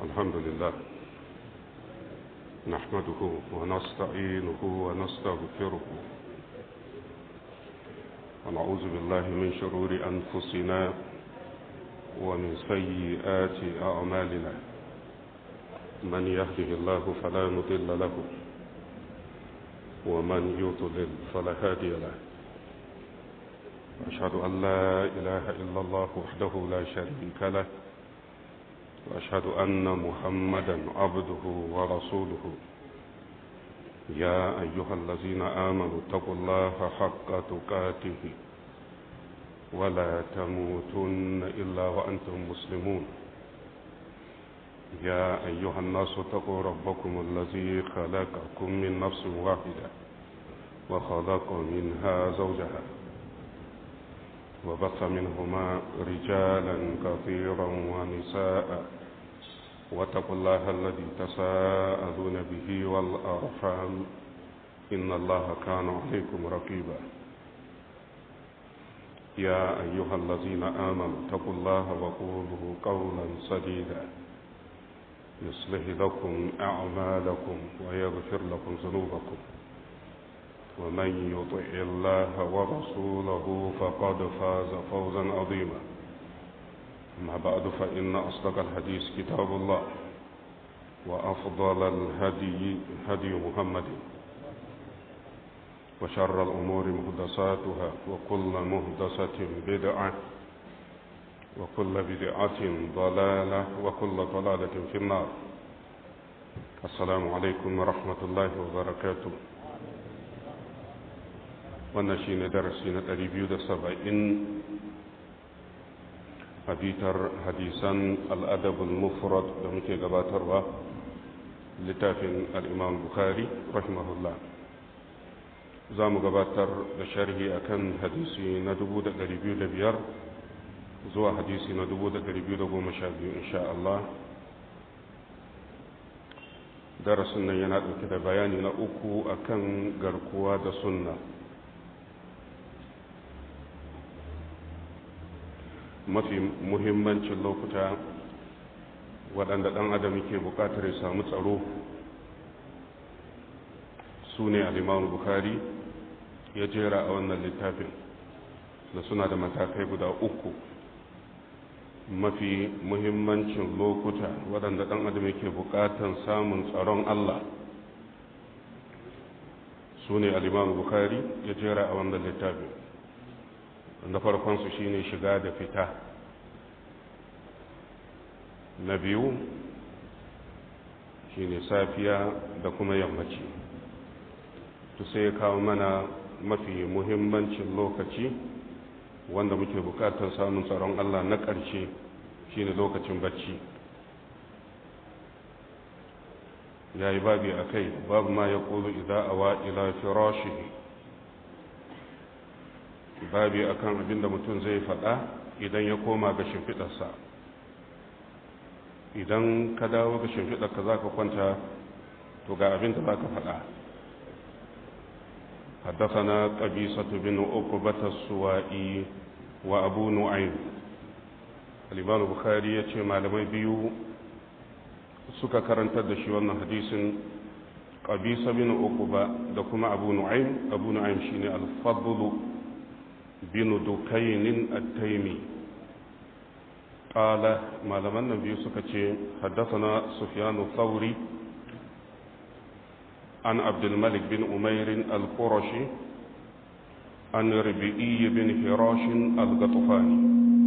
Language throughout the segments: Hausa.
الحمد لله نحمده ونستعينه ونستغفره ونعوذ بالله من شرور أنفسنا ومن سيئات أعمالنا من يهده الله فلا مضل له ومن يضلل فلا هادي له أشهد أن لا إله إلا الله وحده لا شريك له وأشهد أن محمدا عبده ورسوله يا أيها الذين آمنوا اتقوا الله حق تقاته ولا تموتن إلا وأنتم مسلمون يا أيها الناس اتقوا ربكم الذي خلقكم من نفس واحدة وخلق منها زوجها وبث منهما رجالا كثيرا ونساء واتقوا الله الذي تساءلون به والأرحام إن الله كان عليكم رقيبا يا أيها الذين آمنوا اتقوا الله وقولوا قولا سديدا يصلح لكم أعمالكم ويغفر لكم ذنوبكم ومن يطع الله ورسوله فقد فاز فوزا عظيما أما بعد فإن أصدق الحديث كتاب الله وأفضل الهدي هدي محمد وشر الأمور مهدساتها وكل مهدسة بدعة وكل بدعة ضلالة وكل ضلالة في النار السلام عليكم ورحمة الله وبركاته wannan shi ne darasi na 270 a bitar hadisan al'adabul mufrad da muke gabatarwa littafin al'imam bukhari rahimahullah za mu gabatar da sharhi akan hadisi na 2,205 zuwa hadisi na 2,212 insha Allah darasin nan yana ɗauke da bayani na uku akan garkuwa da sunna mafi muhimmancin lokuta waɗanda ɗan adam ke buƙatar ya samu tsaro su ne alimamu bukari ya jera a wannan littafin da suna da matakai guda uku mafi muhimmancin lokuta waɗanda ɗan adam ke buƙatar samun tsaron allah su ne alimamu bukari ya jera a wannan littafin na farkonsu shine shiga da fita na biyu shine safiya da kuma yammaci to sai ya kawo mana mafi muhimmancin lokaci wanda muke bukatar samun tsaron Allah na ƙarshe shine lokacin bacci ya yi babi a kai babu ma ya ƙulu idan awa ila firashihi babi akan abin da mutum zai faɗa idan ya koma ga shimfiɗarsa idan ka dawo ga shimfiɗarka za ka kwanta to ga abin da za ka faɗa حدثنا قبيصة بن عقبة السوائي وأبو نعيم الإمام البخاري يتي malamai biyu suka karantar da shi wannan hadisin qabisa bin uqba da kuma abu nu'aym abu nu'aym shine al-fadl bin dukainin at-taimi qala malaman nan biyu suka ce haddathana sufyan thawri an abdul malik bin umair al-qurashi an rabi'i bin hirash al-ghatfani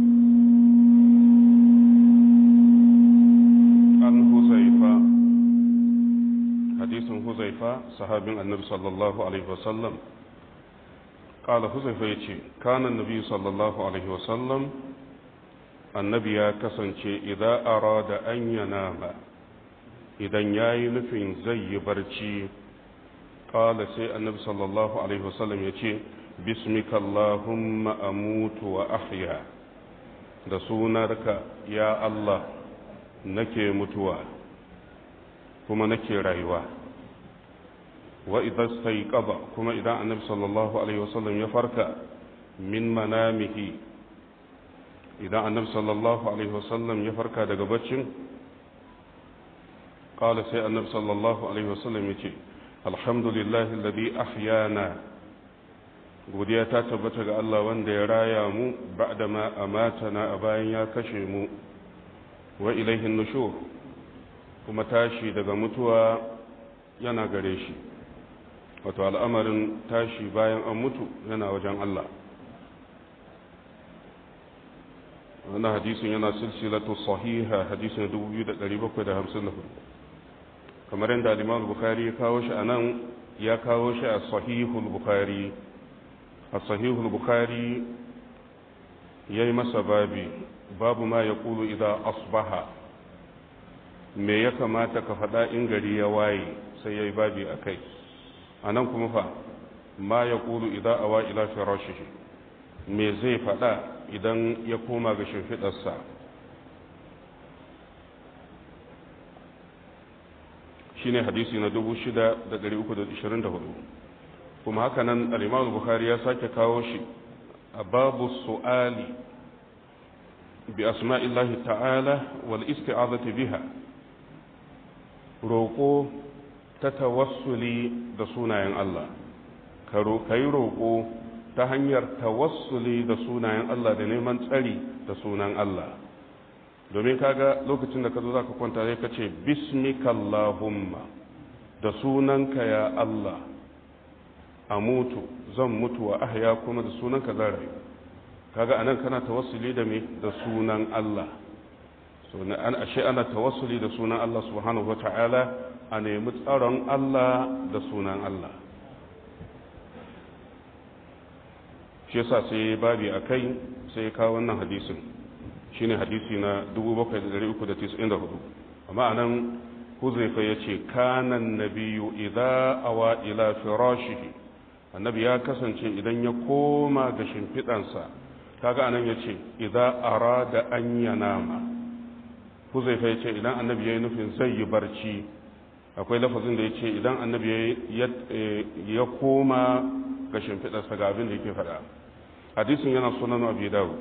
an huzaifa hadisin huzaifa sahabin annabi sallallahu alaihi wasallam قال حذيفة يتي كان النبي صلى الله عليه وسلم النبي يا كسنشي إذا أراد أن ينام إذا ياي نفين زي برشي قال سي النبي صلى الله عليه وسلم يتي بسمك اللهم أموت وأحيا da sunarka ya Allah nake mutuwa kuma nake rayuwa wa idan sai ƙaba kuma idan annabi sallallahu alaihi wasallam ya farka min manamihi idan annabi sallallahu alaihi wasallam ya farka daga baccin qala sai annabi sallallahu alaihi wasallam yace alhamdulillahi alladhi ahyana godiya ta tabbata ga Allah wanda ya raya mu ba'da ma amatana a bayan ya kashe mu wa ilaihin nushur kuma tashi daga mutuwa yana gare shi wato al'amarin tashi bayan an mutu yana wajen Allah wannan hadisin yana silsilatu sahiha hadisin 2754 kamar yadda al-Imam Bukhari ya kawo shi anan ya kawo shi a sahihul Bukhari a sahihul Bukhari yayi masa babi babu ma yaqulu idza asbaha me ya kamata ka faɗa in gari ya waye sai yayi babi akai anan kuma fa ma yaqulu idza awa ila firashihi me zai faɗa idan ya koma ga shimfiɗarsa shi ne hadisi na 6,324 kuma haka nan al'imamu bukhari ya sake kawo shi a babu su'ali bi asma'illahi ta'ala wal isti'azati biha roƙo ta tawassuli da sunayen Allah ka yi roƙo ta hanyar tawassuli da sunayen Allah da neman tsari da sunan Allah domin kaga lokacin da ka zo za ka kwanta sai ka ce bismikallahumma da sunanka ya Allah a mutu zan mutu wa ahya kuma da sunanka zan rayu kaga anan kana tawassuli da me da sunan Allah so na an ashe ana tawassuli da sunan Allah subhanahu wataala a nemi tsaron Allah da sunan Allah shi yasa sai babi a kai sai ya kawo wannan hadisin shine hadisi na 7394 amma anan huzaifa ya ce kanan nabiyu idza awa ila firashihi annabi ya kasance idan ya koma ga shimfiɗansa kaga anan ya ce idza arada an yanama huzaifa ya ce idan annabi ya yi nufin zai yi barci akwai lafazin da ya ce idan annabi ya koma ga shimfiɗarsa ga abin da yake faɗa hadisin yana sunan abu dawud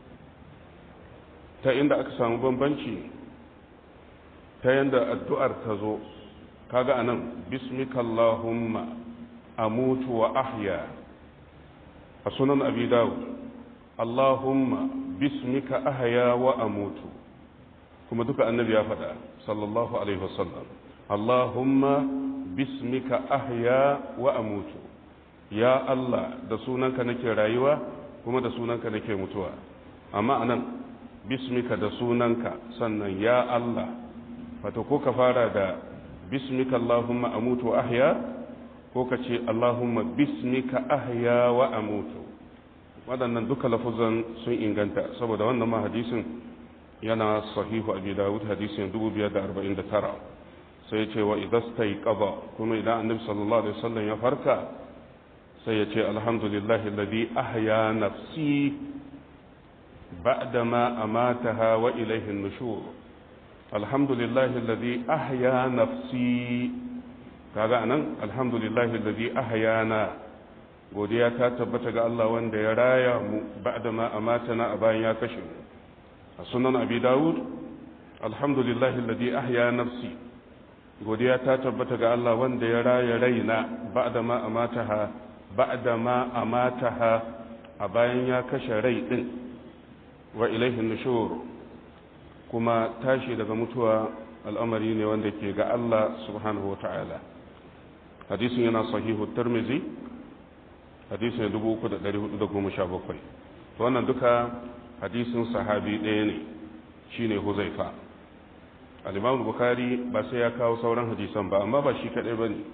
ta inda aka samu bambanci ta yanda addu'ar ta zo kaga anan bismikallahumma amutu wa ahya a sunan abu dawud allahumma bismika ahya wa amutu kuma duka annabi ya faɗa sallallahu alaihi wasallam allahumma bismika ahya wa amutu ya Allah da sunanka nake rayuwa kuma da sunanka nake mutuwa amma anan bismika da sunanka sannan ya Allah wato ko ka fara da bismika Allahumma amutu wa ahya ko ka ce Allahumma bismika ahya wa amutu waɗannan duka lafuzan sun inganta saboda wannan ma hadisin yana sahihu abi dawud hadisin 2549 sai ya ce wa idastai qada kuma idan annabi sallallahu alaihi wasallam ya farka sai ya ce alhamdulillahi alladhi ahya nafsi ba'dama amataha wa ilayhi an-nushur alhamdulillahi alladhi ahya nafsi kaga anan alhamdulillahi alladhi ahyana godiya ta tabbata ga Allah wanda ya raya mu ba'dama amatana a bayan ya kashe mu a sunan abi dawud alhamdulillahi alladhi ahya nafsi godiya ta tabbata ga Allah wanda ya raya raina ba'dama amataha ba'da ma amataha a bayan ya kashe rai din wa ilaihin nushur kuma tashi daga mutuwa al'amari ne wanda ke ga Allah subhanahu wa ta'ala hadisin yana sahihu tirmizi hadisin 3417 wannan duka hadisin sahabi ɗaya ne shine huzaifa al-imam bukhari ba sai ya kawo sauran hadisan ba amma ba shi kadai bane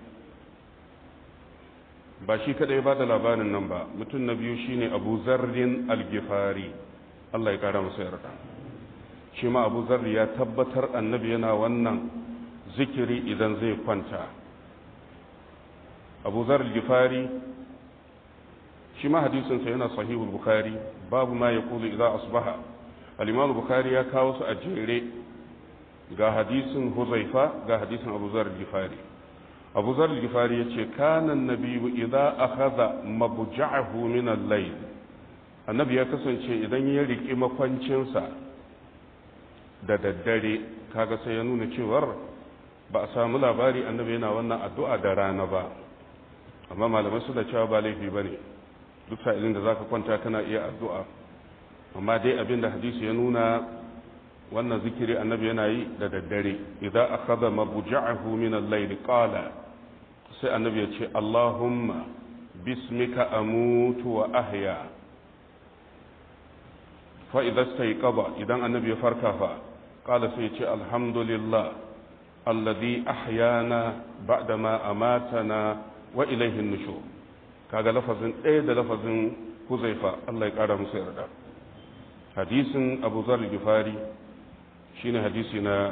ba shi kadai ba da labarin nan ba mutum na biyu shine abu zarrin algifari Allah ya kara masa yarda shi ma abu zarri ya tabbatar annabi yana wannan zikiri idan zai kwanta abu zarri algifari shi ma hadisinsa yana sahihul bukhari babu ma ya kulu idan asbaha al-imam bukhari ya kawo su a jere ga hadisin huzaifa ga hadisin abu zarri algifari abu zar gifari ya ce kanan nabiyu idan akhadha mabja'ahu min al-layl annabi ya kasance idan ya riki makwancinsa da daddare kaga sai ya nuna cewar ba a samu labari annabi yana wannan addu'a da rana ba amma malamai suna cewa ba laifi ba ne duk sa'ilin da za ka kwanta kana iya addu'a amma dai abin da hadisi ya nuna wannan zikiri annabi yana yi da daddare idan akhadha mabja'ahu min al-layl qala sai annabi ya ce Allahumma bismika amutu wa ahya fa idza stayqaba idan annabi ya farka fa qala sai ya ce alhamdulillah alladhi ahyana ba'da ma amatana wa ilayhi an-nushur kaga lafazin ɗaya da lafazin huzaifa Allah ya ƙara musu yarda hadisin abu zar gifari shine hadisi na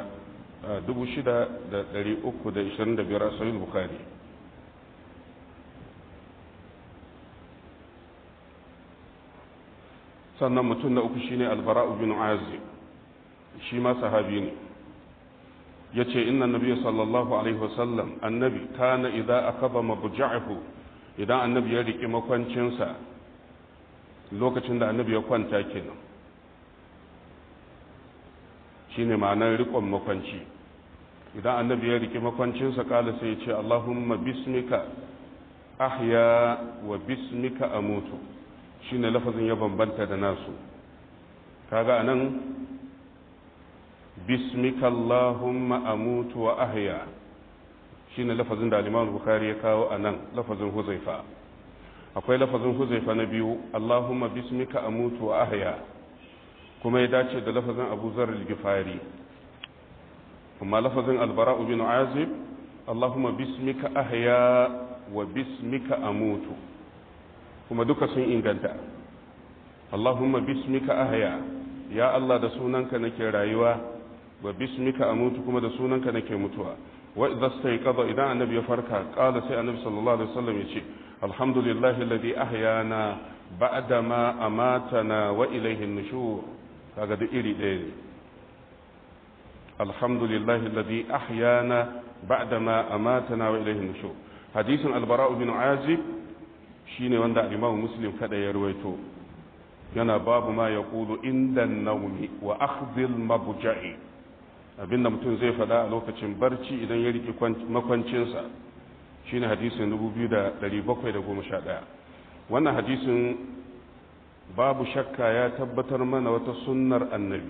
6325 a sahih bukhari sannan mutum na uku shine albara'u bin azib shi ma sahabi ne yace inna nabiyyu sallallahu alaihi wasallam annabi kana idza akaba mabja'ahu idan annabi ya riki makwancinsa lokacin da annabi ya kwanta kenan shine ma'anar rikon makwanci idan annabi ya riki makwancinsa kala sai ya ce Allahumma bismika ahya wa bismika amutu shine lafazin ya bambanta da nasu kaga anan bismika Allahumma amutu wa ahya shine lafazin da al-Imam Bukhari ya kawo anan lafazin Huzaifa akwai lafazin Huzaifa na biyu Allahumma bismika amutu wa ahya kuma ya dace da lafazin Abu Zar al-Ghifari amma lafazin al-Bara' bin Azib Allahumma bismika ahya wa bismika amutu kuma duka sun inganta Allahumma bismika ahya ya Allah da sunanka nake rayuwa wa bismika amutu kuma da sunanka nake mutuwa wa idza stayqadha idan annabi ya farka qala sai annabi sallallahu alaihi wasallam yace alhamdulillahi alladhi ahyana ba'da ma amatana wa ilayhi an-nushur kaga duk iri ɗaya ne alhamdulillahi alladhi ahyana ba'da ma amatana wa ilayhi an-nushur hadisin al-bara' bin azib shine wanda al-imam muslim kada ya ruwaito yana babu ma yaqulu inda an-nawmi wa akhdhil mabja'i abinda mutum zai fada a lokacin barci idan ya rike makwancinsa shine hadisin 2711 wannan hadisin babu shakka ya tabbatar mana wata sunnar annabi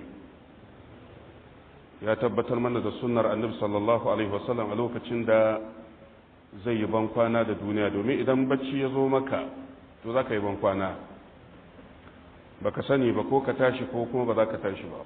ya tabbatar mana da sunnar annabi sallallahu alaihi wasallam a lokacin da zai yi bankwana da duniya domin idan bacci ya zo maka to za ka yi bankwana ba ka sani ba ko ka tashi ko kuma ba za ka tashi ba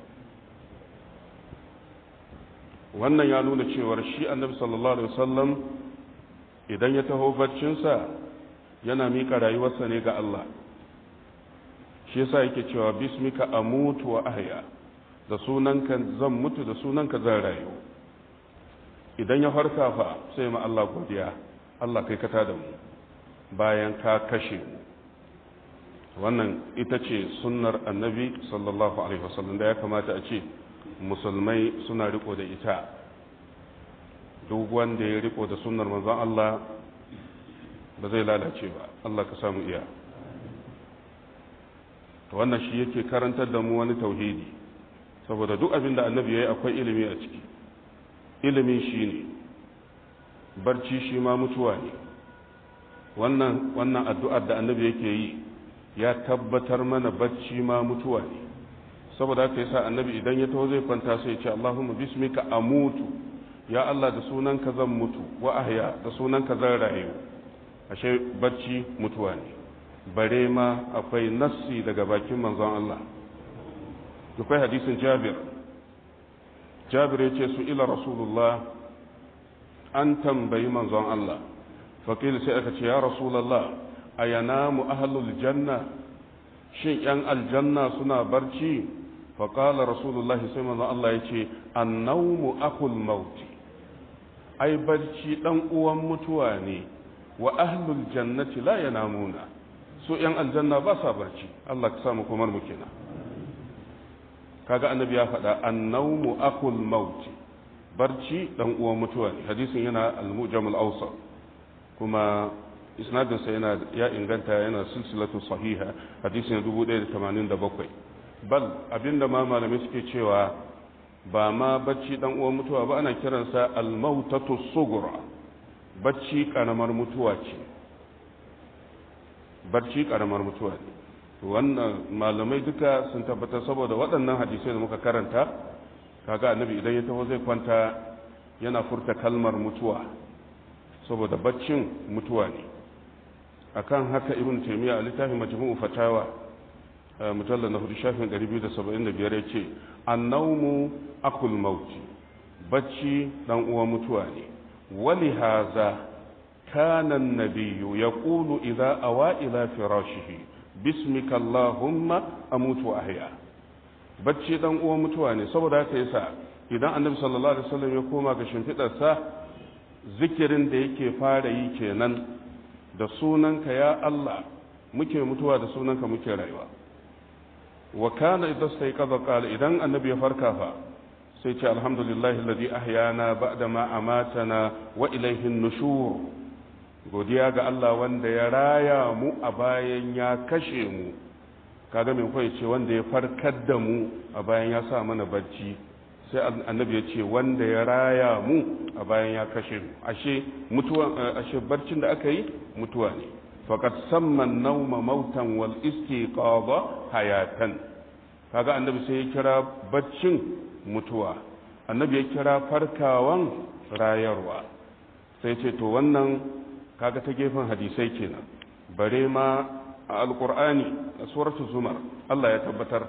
wannan ya nuna cewar shi annabi sallallahu alaihi wasallam idan ya taho baccinsa yana miƙa rayuwarsa ne ga Allah shi yasa yake cewa bismika amutu wa ahya da sunanka zan mutu da sunanka zan rayu idan ya farka fa sai ma Allah godiya Allah kai kata da mu bayan ka kashe mu wannan ita ce sunnar annabi sallallahu alaihi wasallam da ya kamata a ce musulmai suna riko da ita duk wanda ya riko da sunnar manzon Allah ba zai lalace ba Allah ka samu iya to wannan shi yake karantar da mu wani tauhidi saboda duk abin da annabi yayi akwai ilimi a ciki ilimi shine barci shi ma mutuwa ne wannan wannan addu'ar da annabi yake yi ya tabbatar mana barci ma mutuwa ne saboda haka yasa annabi idan ya taho zai kwanta sai ya ce Allahumma bismika amutu ya Allah da sunanka zan mutu wa ahya da sunanka zan rayu ashe barci mutuwa ne bare ma akwai nassi daga bakin manzon Allah akwai hadisin Jabir Jabir yace su ila Rasulullah an tambayi manzon Allah faqil sai aka ce ya Rasulullah ayanamu ahlul janna shin yan aljanna suna barci faqala Rasulullahi sai manzon Allah yace annawmu akhul mauti ai barci dan uwan mutuwa ne wa ahlul jannati la yanamuna su yan aljanna ba sa barci Allah ka samu komar mu kenan kaga annabi ya faɗa annawmu akul maut barci dan uwan mutuwa ne hadisin yana al-mujam al-awsat kuma isnadin sa yana ya inganta yana silsilatu sahiha hadisin 1087 bal abinda ma malamai suke cewa ba ma bacci dan uwan mutuwa ba ana kiransa al-mautatu sughra bacci karamar mutuwa ce bacci karamar mutuwa ne wannan malamai duka sun tabbatar saboda waɗannan hadisai da muka karanta kaga annabi idan ya taho zai kwanta yana furta kalmar mutuwa saboda baccin mutuwa ne akan haka ibn taymiya a littafin majmu'u fatawa mujalla na hudu shafin 275 ya ce annaumu akul mauti bacci dan uwa mutuwa ne wali haza kana nabiyyu yaqulu idza awa ila firashihi bismika allahumma amutu wa ahya bacci dan uwa mutuwa ne saboda haka yasa idan annabi sallallahu alaihi wasallam ya koma ga shimfidarsa zikirin da yake fara yi kenan da sunanka ya Allah muke mutuwa da sunanka muke rayuwa wa kana idan sai kaza qala idan annabi ya farka fa sai ce alhamdulillahi alladhi ahyana ba'da ma amatana wa ilayhi nushur godiya ga Allah wanda ya raya mu a bayan ya kashe mu kaga me kai ce wanda ya farkar da mu a bayan ya sa mana bacci sai annabi ya ce wanda ya raya mu a bayan ya kashe mu ashe mutuwa ashe barcin da aka yi mutuwa ne faqad samma an-nawma mautan wal istiqadha hayatan kaga annabi sai ya kira baccin mutuwa annabi ya kira farkawan rayarwa sai ce to wannan kaga ta gefen hadisai kenan bare ma a alqur'ani a suratul zumar Allah ya tabbatar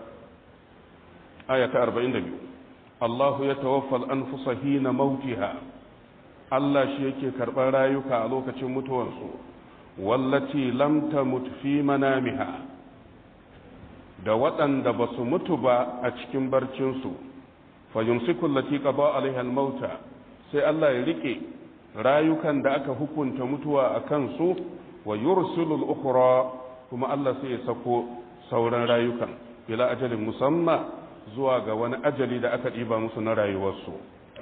aya ta 42 Allah ya tawaffal anfusa hina mautiha Allah shi yake karɓar rayuka a lokacin mutuwarsu wallati lam tamut fi manamiha da waɗanda ba su mutu ba a cikin barcinsu fa yumsiku allati qada alaiha al-mauta sai Allah ya rike rayukan da aka hukunta mutuwa a kansu wa yursilu al-ukhra kuma Allah sai ya sako sauran rayukan ila ajalin musamma zuwa ga wani ajali da aka ɗiba musu na rayuwarsu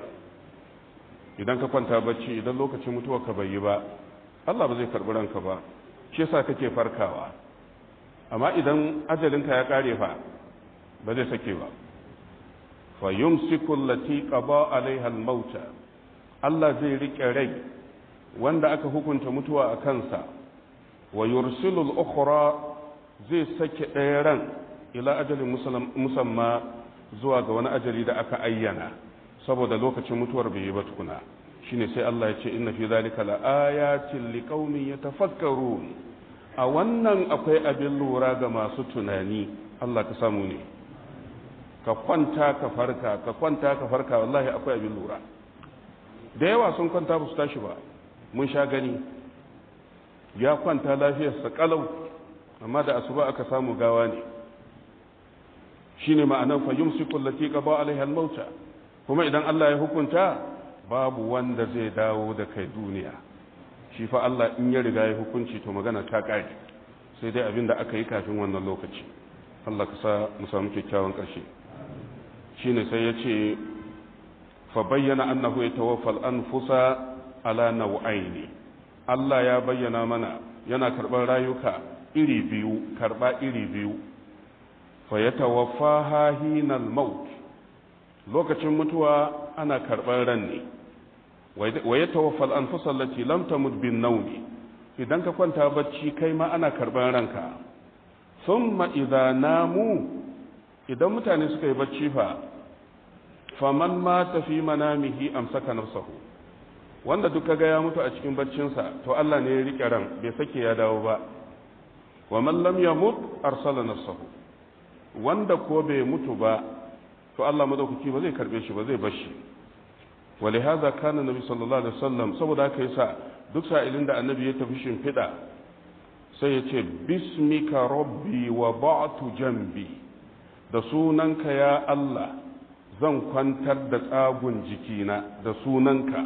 idan ka kwanta bacci idan lokacin mutuwa ka bai yi ba Allah ba zai karɓi ranka ba shi yasa kake farkawa amma idan ajalinka ya ƙare fa ba zai sake ba fa yumsiku allati qada alaiha al-mauta Allah zai rike rai wanda aka hukunta mutuwa a kansa wa yursilu al-ukhra zai sake ɗaya ran ila ajalin musamma zuwa ga wani ajali da aka ayyana saboda lokacin mutuwar bai yi ba tukuna shine sai Allah ya ce inna fi zalika laayatin liqaumin yatafakkarun a wannan akwai abin lura ga masu tunani Allah ka samu ne ka kwanta ka farka ka kwanta ka farka wallahi akwai abin lura da yawa sun kwanta ba su tashi ba mun sha gani ya kwanta lafiyarsa kalau amma da asuba aka samu gawa ne shine ma'anar fa yumsiku allati qada alaiha al-mauta kuma idan Allah ya hukunta babu wanda zai dawo da kai duniya shi fa Allah in ya riga ya hukunci to magana ta kare sai dai abin da aka yi kafin wannan lokaci Allah ka sa mu samu kyakkyawan ƙarshe shine sai ya ce fa bayyana annahu yatawaffal anfusa ala naw'aini Allah ya bayyana mana yana karɓar rayuka iri biyu karɓa iri biyu fa yatawaffaha hinal maut lokacin mutuwa ana karɓar ran ne wa ya tawaffal an lati lam tamut bin naumi idan ka kwanta bacci kai ma ana karɓar ranka thumma idza namu idan mutane suka yi bacci fa faman mata fi manamihi amsaka nafsahu wanda duk kaga ya mutu a cikin baccinsa to Allah ne ya rike ran bai sake ya dawo ba wa man lam yamut arsala nafsahu wanda ko bai mutu ba to Allah madaukaki ba zai karbe shi ba zai bar shi ولهذا كان النبي صلى الله عليه وسلم saboda haka yasa duk sa'ilin da annabi ya tafi shimfiɗa sai ya ce bismika rabbi wa ba'tu jambi da sunanka ya Allah zan kwantar da tsagun jikina da sunanka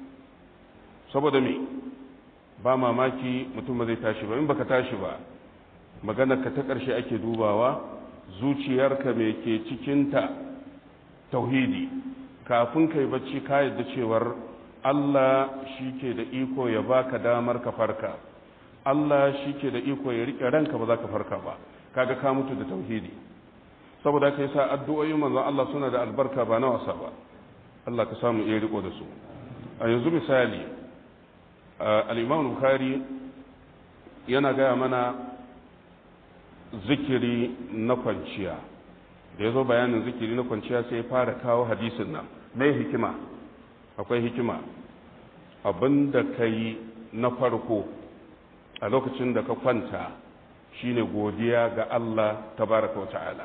saboda me ba mamaki mutum ba zai tashi ba in baka tashi ba maganar ka ta ƙarshe ake dubawa zuciyarka me ke cikinta tauhidi kafin kai bacci ka yadda cewar Allah shi ke da iko ya baka damar ka farka Allah shi ke da iko ya rike ranka ba za ka farka ba kaga ka mutu da tauhidi saboda kai sa addu'o'in manzon Allah suna da albarka ba na wasa ba Allah ka samu iya riko da su a yanzu misali al-Imam Bukhari yana gaya mana zikiri na kwanciya da ya zo bayanin zikiri na kwanciya sai ya fara kawo hadisin nan mai hikima akwai hikima abinda ka yi na farko a lokacin da ka kwanta shine godiya ga Allah tabaraka wa ta'ala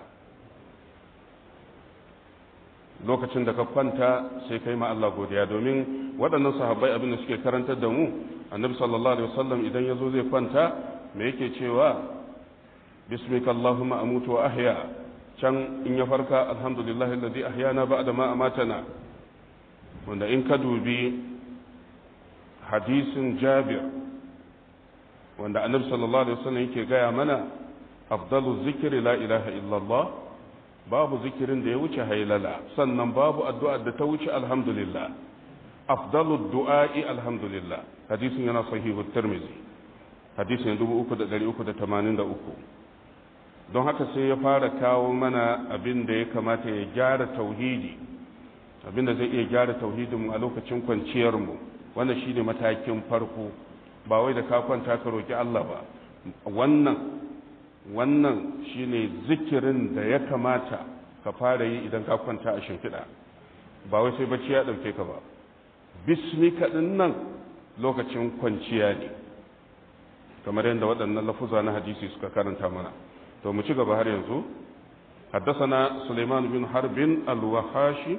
lokacin da ka kwanta sai kai ma Allah godiya domin waɗannan sahabbai abin da suke karantar da mu annabi sallallahu alaihi wasallam idan ya zo zai kwanta me yake cewa bismika allahumma amutu wa ahya can in ya farka alhamdulillah alladhi ahyana ba'da ma amatana wanda in ka dubi hadisin jabir wanda annabi sallallahu alaihi wasallam yake gaya mana afdalu zikri la ilaha illallah babu zikirin da ya wuce hailala sannan babu addu'a da ta wuce alhamdulillah afdalu du'a'i alhamdulillah hadisin yana sahihu tirmidhi hadisin 3383 don haka sai ya fara kawo mana abin da ya kamata ya gyara tauhidi abin da zai iya gyara tauhidinmu a lokacin kwanciyarmu wannan shine matakin farko ba wai da ka kwanta ka roki Allah ba wannan wannan shine zikirin da ya kamata ka fara yi idan ka kwanta a shimfiɗa ba wai sai bacci ya ɗauke ka ba bismika ɗin nan lokacin kwanciya ne kamar yadda waɗannan lafuza na hadisi suka karanta mana to mu ci gaba har yanzu حدثنا سليمان بن حرب الوحاشي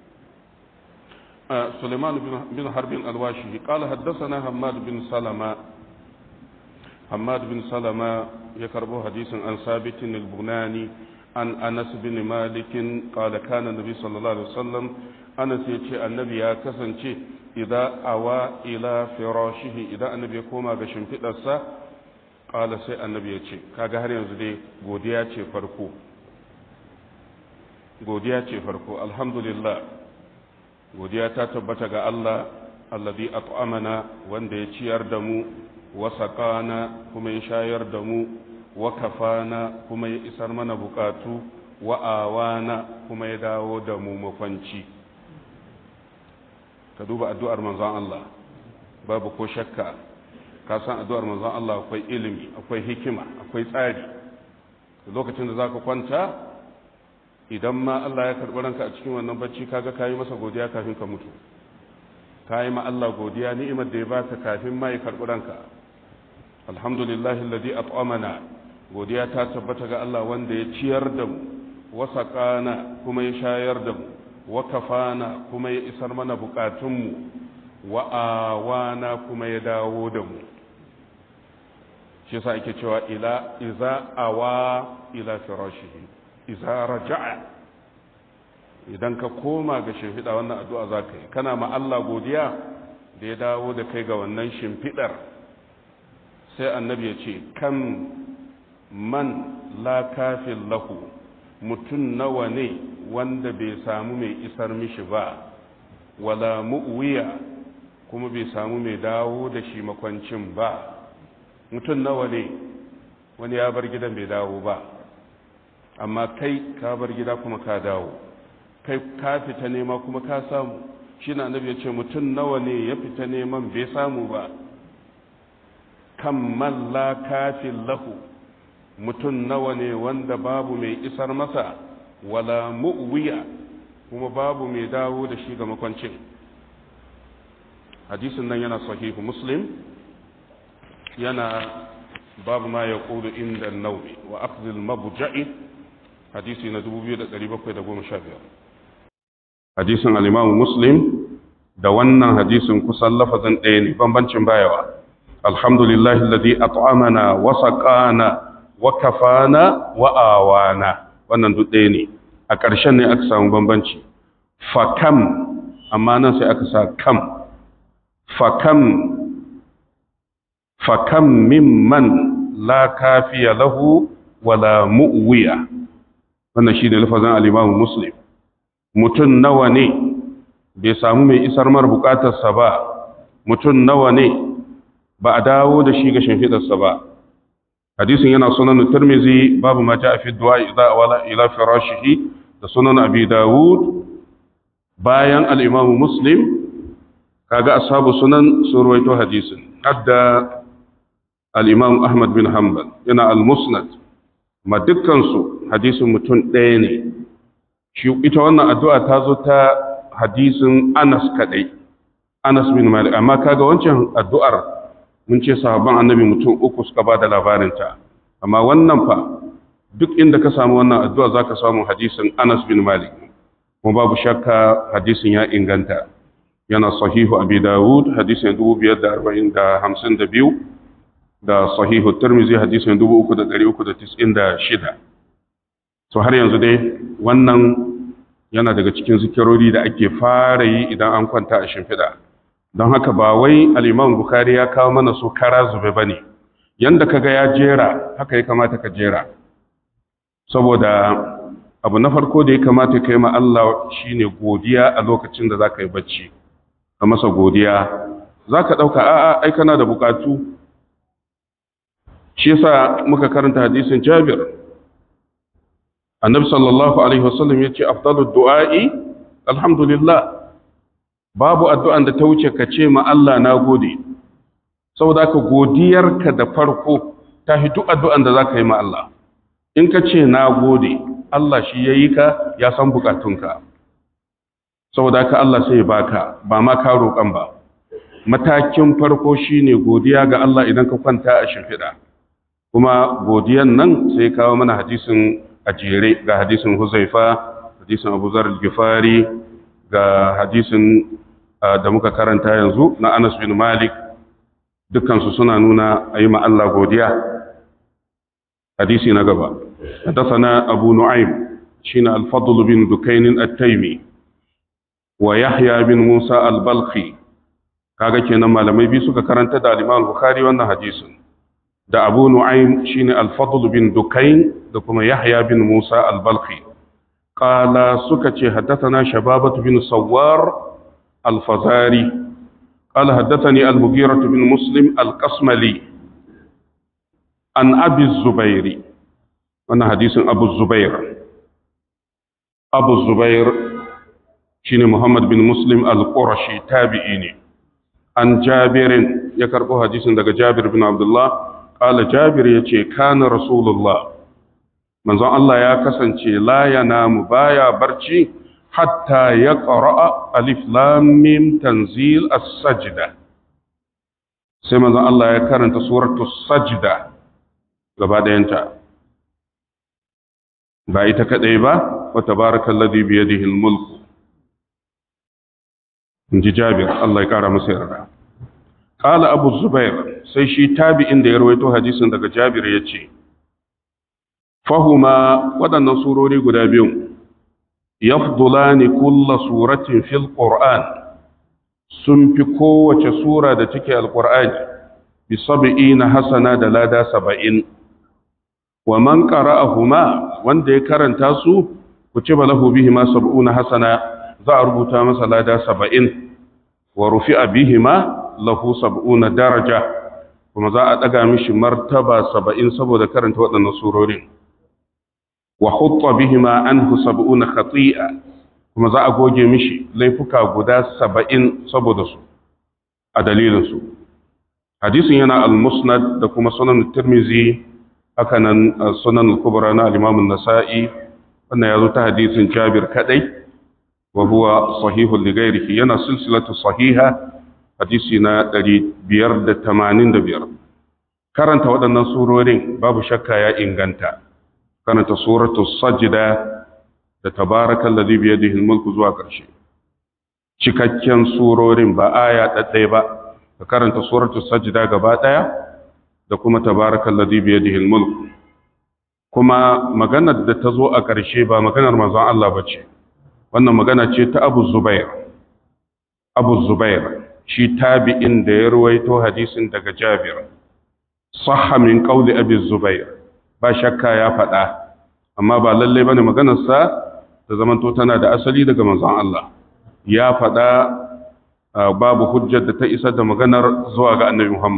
آه سليمان بن حرب الواشي قال حدثنا حماد بن سلمة حماد بن سلمة يكرب حديث عن ثابت البناني عن أنس بن مالك قال كان النبي صلى الله عليه وسلم أنس يتي النبي يا كسنتي إذا أوى إلى فراشه إذا النبي يقوم بشمت السا قال سي النبي يتي كاغا har yanzu dai godiya ce farko godiya ce farko alhamdulillah godiya ta tabbata ga Allah alladhi at'amana wanda ya ciyar da mu wa saqana kuma ya shayar da mu wa kafana kuma ya isar mana bukatu wa awana kuma ya dawo da mu makwanci ka duba addu'ar manzon Allah babu ko shakka ka san addu'ar manzon Allah akwai ilimi akwai hikima akwai tsari lokacin da zaka kwanta idan ma Allah ya karɓi ranka a cikin wannan bacci kaga kayi masa godiya kafin ka mutu kayi ma Allah godiya ni'imar da ya baka kafin ma ya karɓi ranka alhamdulillah alladhi at'amana godiya ta tabbata ga Allah wanda ya ciyar da mu wa saqana kuma ya shayar da mu wa kafana kuma ya isar mana bukatun mu wa awana kuma ya dawo da mu shi yasa ake cewa ila iza awa ila firashihi iza raja'a idan ka koma ga shimfiɗa wannan addu'a za ka yi kana ma Allah godiya da ya dawo da kai ga wannan shimfiɗar sai annabi ya ce kan man la kafin lahu mutum nawa ne wanda bai samu mai isar mishi ba wala mu'wiya kuma bai samu mai dawo da shi makwancin ba mutum nawa ne wani ya bar gidan bai dawo ba amma kai ka bar gida kuma ka dawo kai ka fita nema kuma ka samu shi na annabi ya ce mutum nawa ne ya fita neman bai samu ba kan la kafin lahu mutum nawa ne wanda babu mai isar masa wala mu'wiya kuma babu mai dawo da shi ga makwancin hadisin nan yana sahihu muslim yana babu ma ya ƙudu inda naumi wa akzil mabuja'i hadisi na 2715 hadisin al-imamu muslim da wannan hadisin kusan lafazin ɗaya ne bambancin bayawa alhamdulillah alladhi at'amana wa saqana wa kafana wa awana wannan duk ɗaya ne a ƙarshen ne aka samu bambanci fakam amma nan sai aka sa kam fakam fakam mimman la kafiya lahu wala mu'wiya wannan shi ne lafazin alimamu muslim mutum nawa ne bai samu mai isar mar bukatarsa ba mutum nawa ne ba a dawo da shi ga shimfidarsa ba hadisin yana sunan tirmizi babu ma ja'a fi du'a idza wala ila firashihi da sunan abi dawud bayan al-imam muslim kaga ashabu sunan sun ruwaito hadisin hadda al-imam ahmad bin hanbal yana al-musnad ma dukkan su hadisin mutum ɗaya ne shi ita wannan addu'a ta zo ta hadisin Anas kadai Anas bin Malik amma kaga wancan addu'ar mun ce sahabban annabi mutum uku suka ba da labarinta amma wannan fa duk inda ka samu wannan addu'a zaka samu hadisin Anas bin Malik kuma babu shakka hadisin ya inganta yana sahihu Abi Dawud hadisin 5452 da sahihu Tirmidhi hadisin 3396 to har yanzu dai wannan yana daga cikin zikirori da ake fara yi idan an kwanta a shimfiɗa don haka ba wai al'imam bukari ya kawo mana su kara zube ba ne yadda kaga ya jera haka ya kamata ka jera saboda abu na farko da ya kamata ka yi ma Allah shi ne godiya a lokacin da za ka yi bacci ka masa godiya za ka ɗauka a'a ai kana da bukatu shi yasa muka karanta hadisin jabir annabi sallallahu alaihi wasallam ya ce afdalud du'a'i alhamdulillah babu addu'an da ta wuce ka ce ma Allah na gode saboda ka godiyarka da farko ta fi duk addu'an da za ka yi ma Allah in ka ce na gode Allah shi ya yi ka ya san bukatunka saboda ka Allah sai baka ba ma ka roƙon ba matakin farko shine godiya ga Allah idan ka kwanta a shimfiɗa kuma godiyan nan sai kawo mana hadisin a jere ga hadisin huzaifa hadisin abu zar gifari ga hadisin da muka karanta yanzu na anas bin malik dukansu suna nuna a yi Allah godiya hadisi na gaba حدثنا أبو نعيم شين الفضل بن دكين التيمي ويحيى بن موسى البلخي kaga kenan malamai biyu suka karanta da al-Imam Bukhari wannan hadisin da Abu Nu'aym shine al-Fadl bin Dukayn da kuma Yahya bin Musa al-Balkhi qala suka ce haddathana Shababatu bin Sawwar al-Fazari qala haddathani al-Mughirah bin Muslim al-Qasmali an Abi Zubairi wannan hadisin Abu Zubair Abu Zubair shine Muhammad bin Muslim al-Qurashi tabi'i ne an Jabirin ya karbo hadisin daga Jabir bin Abdullah qala Jabir yace kana Rasulullah manzon Allah ya kasance la yanamu baya barci hatta ya qara'a alif lam mim tanzil as-sajda sai manzon Allah ya karanta suratul sajda gaba ɗayanta ba ita kadai ba wa tabarakallazi bi yadihi al-mulku in ji jabir Allah ya kara masa yarda qala abu zubair sai shi tabi'in da ya rawaito hadisin daga jabir ya ce fahuma waɗannan surori guda biyu yafdulani kulla suratin fil qur'an sun fi kowace sura da take alqur'ani bi sab'ina hasana da lada saba'in wa man qara'ahuma wanda ya karanta su kutiba lahu bihima sab'una hasana za a rubuta masa lada saba'in wa rufi'a bihima lahu sab'una daraja kuma za a ɗaga mishi martaba saba'in saboda karanta waɗannan surorin wa hutta bihima anhu sab'una khati'a kuma za a goge mishi laifuka guda saba'in saboda su a dalilin su hadisin yana al-musnad da kuma sunan tirmizi haka nan sunan al-kubra na al-imam an-nasa'i wannan ya zo ta hadisin jabir kadai وهو صحيح لغيره ينا سلسلة صحيحة حديثنا دري بير دا تمانين دا بير كارنت ودنا سورورين باب شكا يا إنغانتا كانت سورة السجدة da تبارك الذي بيده الملك zuwa ƙarshe cikakken surorin ba aya ɗaɗɗai ba ka karanta suratul sajda gaba ɗaya da kuma tabarakal ladhi bi yadihi al-mulk kuma maganar da ta zo a ƙarshe ba maganar manzon Allah bace wannan magana ce ta abu zubair abu zubair shi tabi'in da ya ruwaito hadisin daga jabir sahha min qawli abi zubair ba shakka ya faɗa amma ba lalle bane maganarsa ta zamanto tana da asali daga manzon Allah ya faɗa babu hujjar da ta isa da maganar zuwa ga annabi Muhammad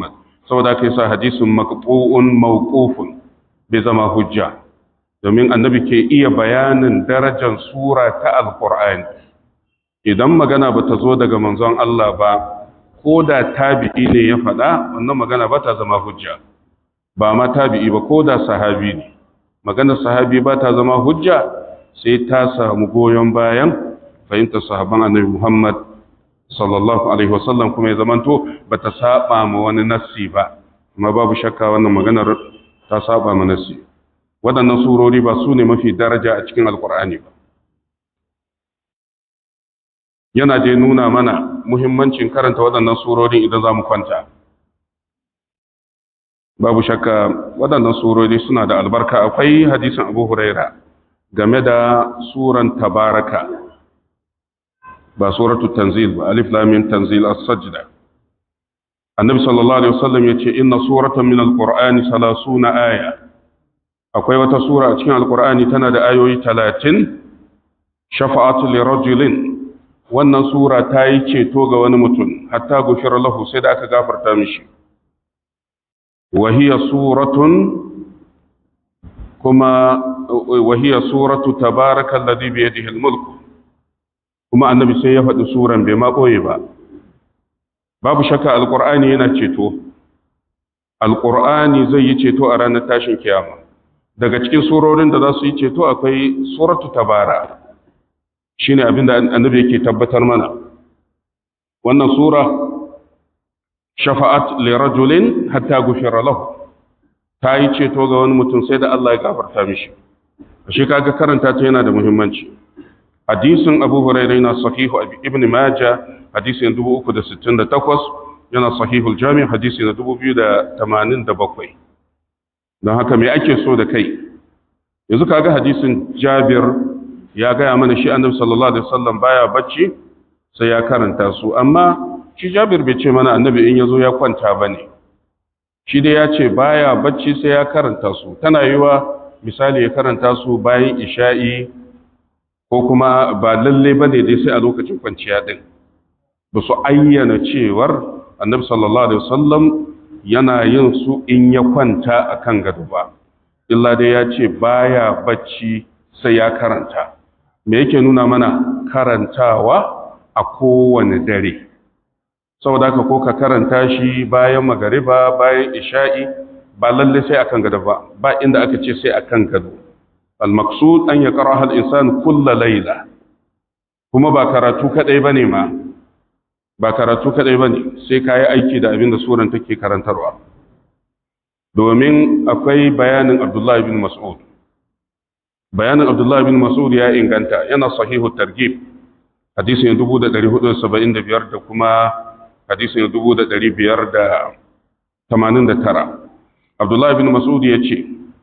saboda kai sa hadisin maqtu'un mawqufun bai zama hujja domin annabi ke iya bayanin darajar sura ta alqur'ani idan magana bata zo daga manzon Allah ba ko da tabi'i ne ya faɗa wannan magana ba ta zama hujja ba ma tabi'i ba ko da sahabi ne maganar sahabi ba ta zama hujja sai ta samu goyon bayan fahimtar sahaban annabi Muhammad sallallahu alaihi wasallam kuma ya zamanto ba ta saba ma wani nassi ba amma babu shakka wannan maganar ta saba ma nassi waɗannan surori ba su ne mafi daraja a cikin alkur'ani ba yana dai nuna mana muhimmancin karanta waɗannan surorin idan za mu kwanta babu shakka waɗannan surori suna da albarka akwai hadisin abu huraira game da suran tabaraka ba suratu tanzil ba alif lamin tanzil as-sajda annabi sallallahu alaihi wasallam yace inna suratan min al-qur'ani 30 aya akwai wata sura a cikin al-qur'ani tana da ayoyi 30 shafa'atu li rajulin wannan sura ta yi ceto ga wani mutum hatta gufir lahu sai da aka gafarta mishi wahiya suratun kuma wahiya suratu tabarakal ladhi bi yadihi al-mulk kuma annabi sai ya faɗi suran bai ma ɓoye ba babu shakka alqur'ani yana ceto alqur'ani zai yi ceto a ranar tashin kiyama daga cikin surorin da za su yi ceto akwai suratu tabara shine abinda annabi yake tabbatar mana wannan sura shafa'at li rajulin hatta gufira lahu ta yi ceto ga wani mutum sai da Allah ya gafarta mishi shi kaga karanta ta yana da muhimmanci hadisin Abu Hurairah yana sahihu Ibn Majah hadisin 368 yana sahihul Jami' hadisi na 2087 don haka me ake so da kai yanzu kaga hadisin Jabir ya gaya mana shi annabi sallallahu alaihi wasallam baya bacci sai ya karanta su amma shi Jabir bai ce mana annabi in yazo ya kwanta bane shi dai ya ce baya bacci sai ya karanta su tana yiwa misali ya karanta su bayan isha'i ko kuma ba lalle bane dai sai a lokacin kwanciya din ba su ayyana cewar annabi sallallahu alaihi wasallam yana yin su in ya kwanta akan gado ba illa dai ya ce baya bacci sai ya karanta me yake nuna mana karantawa a kowane dare saboda haka ko ka karanta shi bayan magariba bayan isha'i ba lalle sai akan gado ba ba inda aka ce sai akan gado al-maqsud an yaqra al-insan kulla layla kuma ba karatu kadai bane ma ba karatu kadai bane sai kai aiki da abin da suran take karantarwa domin akwai bayanin Abdullah ibn Mas'ud bayanin Abdullah ibn Mas'ud ya inganta yana sahihu targhib hadisin 1475 da kuma hadisin 1589 Abdullah ibn Mas'ud ya ce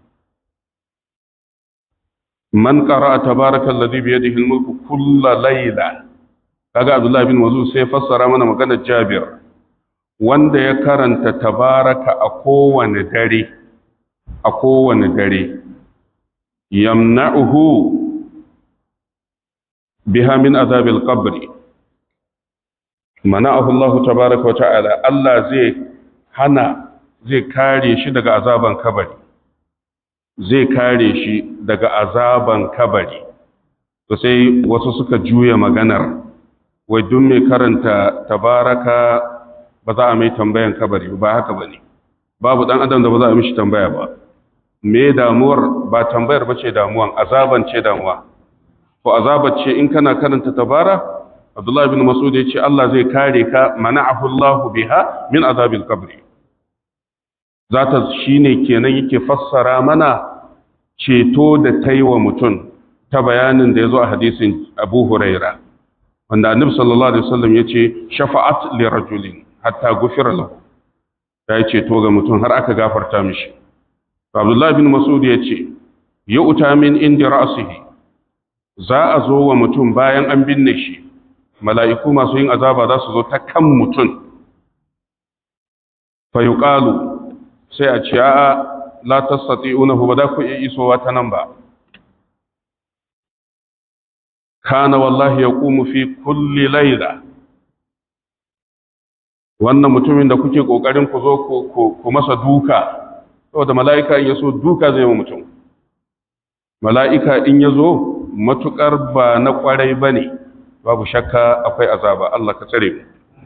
man qara'a tabaraka alladhi bi yadihi al-mulku kulla layla kaga Abdullah ibn Mas'ud sai fassara mana maganar Jabir wanda ya karanta tabaraka a kowane dare a kowane dare yamna'uhu biha min azabil qabri mana'ahu Allah tabaraka wa ta'ala Allah zai hana zai kare shi daga azaban kabari zai kare shi daga azaban kabari to sai wasu suka juya maganar wai duk mai karanta tabaraka ba za a mai tambayan kabari ba haka bane babu dan adam da ba za a mishi tambaya ba me damuwar ba tambayar bace damuwan azaban ce damuwa ko azabar ce in kana karanta tabara Abdullah ibn Mas'ud yace Allah zai kare ka mana'ahu Allah biha min azabil qabr zata shine kenan yake fassara mana ceto da taiwa mutum ta bayanin da yazo a hadisin Abu Huraira wanda Annabi sallallahu alaihi wasallam yace shafa'at li rajulin hatta gufira lahu ya ceto ga mutum har aka gafarta mishi Abdullah ibn Mas'ud yace yu'ta min indi ra'sihi za a zo wa mutum bayan an binne shi mala'iku masu yin azaba za su zo ta kan mutum fayuƙalu sai a ce a la tasati unahu ba za ku iya isowa ta nan ba kana wallahi ya ƙumu fi kulli laila wannan mutumin da kuke kokarin ku zo ku masa duka saboda mala'ika in yaso duka zai mu mutum mala'ika in yazo matukar ba na kwarai bane babu shakka akwai azaba Allah ka tsare mu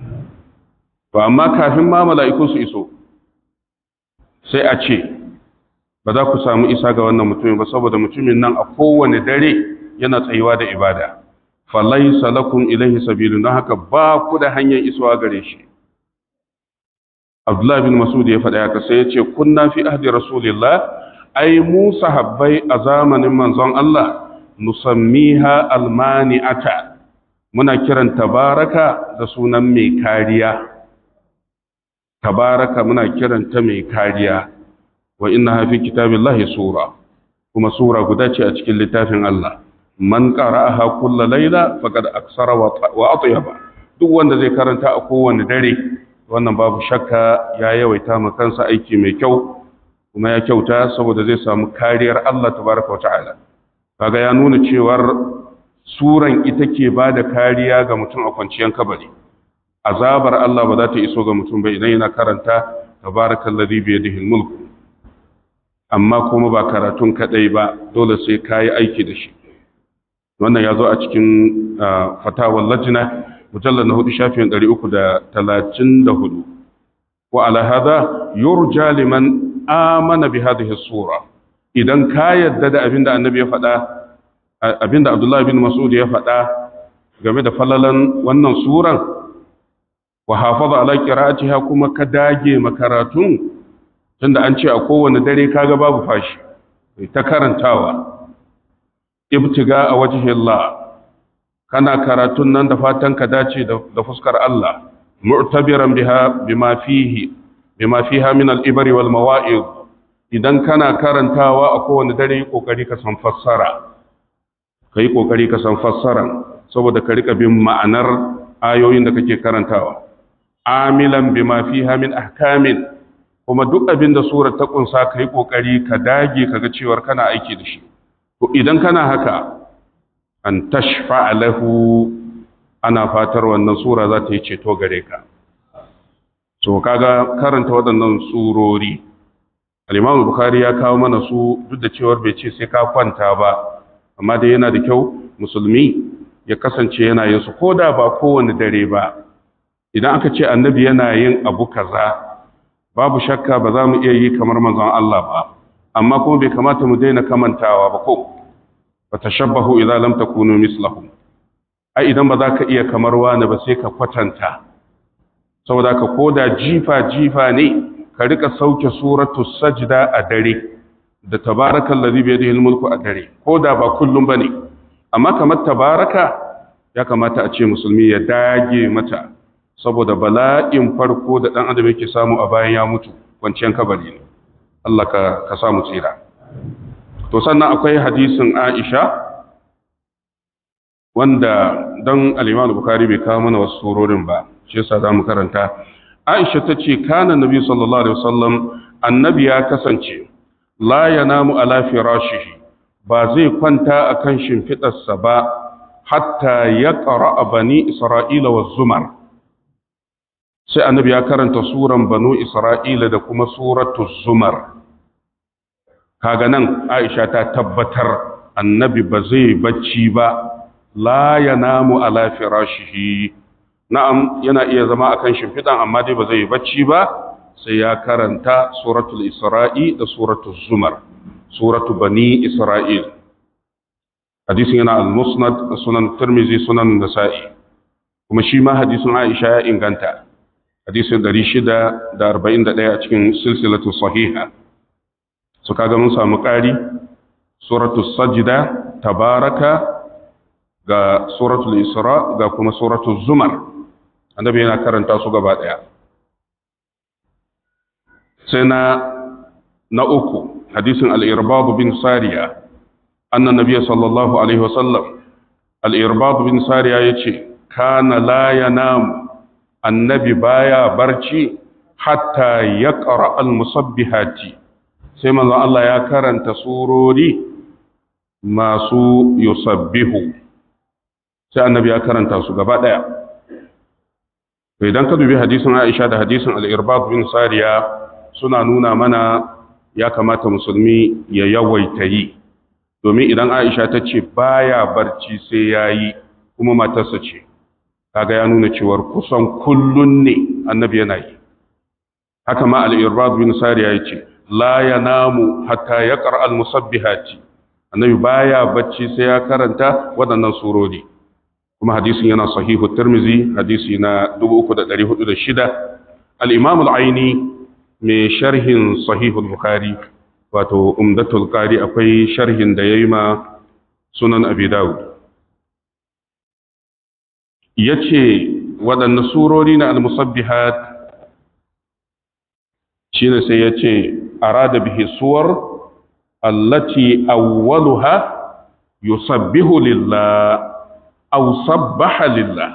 to amma kafin ma mala'iku su iso sai a ce ba za ku samu isa ga wannan mutumin ba saboda mutumin nan a kowane dare yana tsayuwa da ibada falaisa lakum ilaihi sabilun don haka ba ku da hanyar isuwa gare shi Abdullah bin Masud ya faɗa haka sai ya ce kunna fi ahdi rasulillah ai mu sahabbai a zamanin manzon Allah nusammiha almani'ata muna kiran tabaraka da sunan mai kariya tabaraka muna kiranta mai kariya wa inna fi kitabillahi sura kuma sura guda ce a cikin littafin Allah man qara'aha kulla layla faqad aksara wa atyaba duk wanda zai karanta a kowane dare wannan babu shakka ya yawaita ma kansa aiki mai kyau kuma ya kyauta saboda zai samu kariyar Allah tabaraka wa ta'ala kaga ya nuna cewar suran ita ke bada kariya ga mutum a kwanciyar kabari azabar Allah ba za ta iso ga mutum ba idan yana karanta tabarakallazi bi yadihi mulk amma kuma ba karatun kadai ba dole sai kayi aiki da shi wannan ya zo a cikin fatawar lajina mujallar na hudu shafin 334 wa ala hada yurja liman amana bi hadhihi sura idan ka yadda da abinda annabi ya faɗa abinda abdullahi bin mas'ud ya faɗa game da falalan wannan suran wa hafaza ala qira'atiha kuma ka dage makaratun tunda an ce a kowane dare kaga babu fashi ta karantawa ibtiga a wajhi Allah kana karatun nan da fatan ka dace da fuskar Allah mu'tabiran biha bima fihi bima fiha min al-ibri wal mawa'id idan kana karantawa a kowane dare kokari ka san fassara kai kokari ka san fassara saboda ka rika bin ma'anar ayoyin da kake karantawa amilan bima fiha min ahkamin kuma duk abin da surar ta kunsa kai kokari ka dage kaga cewar kana aiki da shi to idan kana haka an tashfa lahu ana fatar wannan sura za ta yi ceto gare ka so kaga karanta waɗannan surori al-Imam Bukhari ya kawo mana su duk da cewar bai ce sai ka kwanta ba amma dai yana da kyau musulmi ya kasance yana yin su koda ba kowane dare ba idan aka ce annabi yana yin abu kaza babu shakka ba za mu iya yi kamar manzon Allah ba amma kuma bai kamata mu daina kamantawa ba ko fa tashabbahu idza lam takunu mislahum ai idan ba za ka iya kamar wani ba sai ka kwatanta saboda ka koda jifa jifa ne ka rika sauke suratu sajda a dare da tabarakal ladhi bi yadihi mulku a dare koda ba kullum bane amma kamar tabaraka ya kamata a ce musulmi ya dage mata saboda bala'in farko da dan adam yake samu a bayan ya mutu kwanciyar kabari ne Allah ka ka samu tsira to sannan akwai hadisin Aisha wanda don al-Imam Bukhari bai kawo mana wasu surorin ba shi yasa zamu karanta Aisha tace kana Nabi sallallahu alaihi wasallam annabi ya kasance la yanamu ala firashihi ba zai kwanta akan shimfidarsa ba hatta yaqra bani Isra'ila wa zumar sai annabi ya karanta suran banu Isra'ila da kuma suratu zumar kaga nan Aisha ta tabbatar annabi ba zai bacci ba la yanamu ala firashihi na'am yana iya zama akan shimfidan amma dai ba zai bacci ba sai ya karanta suratul isra'i da suratul zumar suratu bani isra'il hadisin yana al-musnad sunan tirmizi sunan nasa'i kuma shi ma hadisin Aisha ya inganta hadisin 641 a cikin silsilatu sahiha su kaga mun samu ƙari suratul sajda tabaraka ga suratul isra ga kuma suratul zumar annabi yana karanta su gaba daya sai na na uku hadisin al-irbab bin sariya anna nabiy sallallahu alaihi wasallam al-irbab bin sariya yace kana la yanam annabi baya barci hatta yaqra al-musabbihati sai manzo Allah ya karanta surori masu yusabbihu sai annabi ya karanta su gaba daya to idan ka dubi hadisin Aisha da hadisin al-Irbad bin Sariya suna nuna mana ya kamata musulmi ya yawaita yi domin idan Aisha ta ce baya barci sai yayi kuma matarsa ce kaga ya nuna cewar kusan kullun ne annabi yana yi haka ma al-Irbad bin Sariya yace la yanamu hatta yaqra al-musabbihati annabi baya bacci sai ya karanta waɗannan surori kuma hadisin yana sahihu tirmizi hadisi na 3406 al-imam al-aini mai sharhin sahihul bukhari wato umdatul qari akwai sharhin da yayi ma sunan abi dawud yace waɗanne surori na al-musabbihat shine sai yace arada bihi suwar allati awwaluha yusabbihu lillah aw sabbaha lillah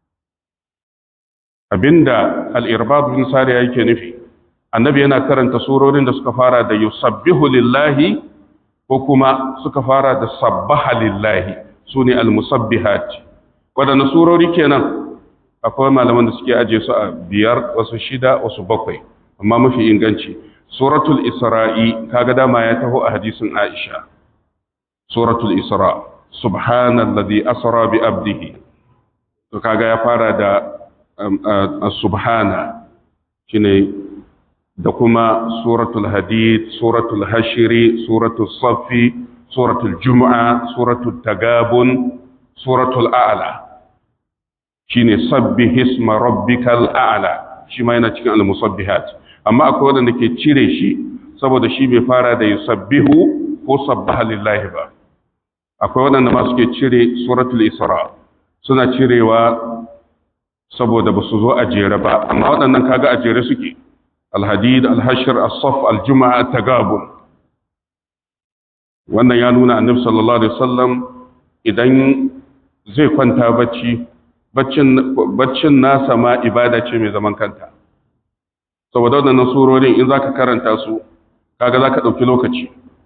abinda al-irbad bin sari yake nufi annabi yana karanta surorin da suka fara da yusabbihu lillahi ko kuma suka fara da sabbaha lillahi sune al-musabbihat wadanne surori kenan akwai malaman da suke aje su a biyar wasu shida wasu bakwai amma mafi inganci suratul isra'i kaga dama ya taho a hadisin aisha suratul isra' subhanalladhi asra bi abdihi to kaga ya fara da subhana shine da kuma suratul hadid suratul hashiri suratul safi suratul jumu'a suratul tagabun suratul a'la shine sabbih isma rabbikal a'la shi ma yana cikin al-musabbihat amma akwai wanda ke cire shi saboda shi bai fara da yusabbihu ko sabbaha lillahi ba akwai waɗanda ma suke cire suratul isra suna cirewa saboda ba su zo a jere ba amma waɗannan kaga a jere suke alhadid alhashir as-saf al-juma'a tagabun wannan ya nuna annabi sallallahu alaihi wasallam idan zai kwanta bacci baccin baccin nasa ma ibada ce mai zaman kanta saboda waɗannan surorin in zaka karanta su kaga zaka ɗauki lokaci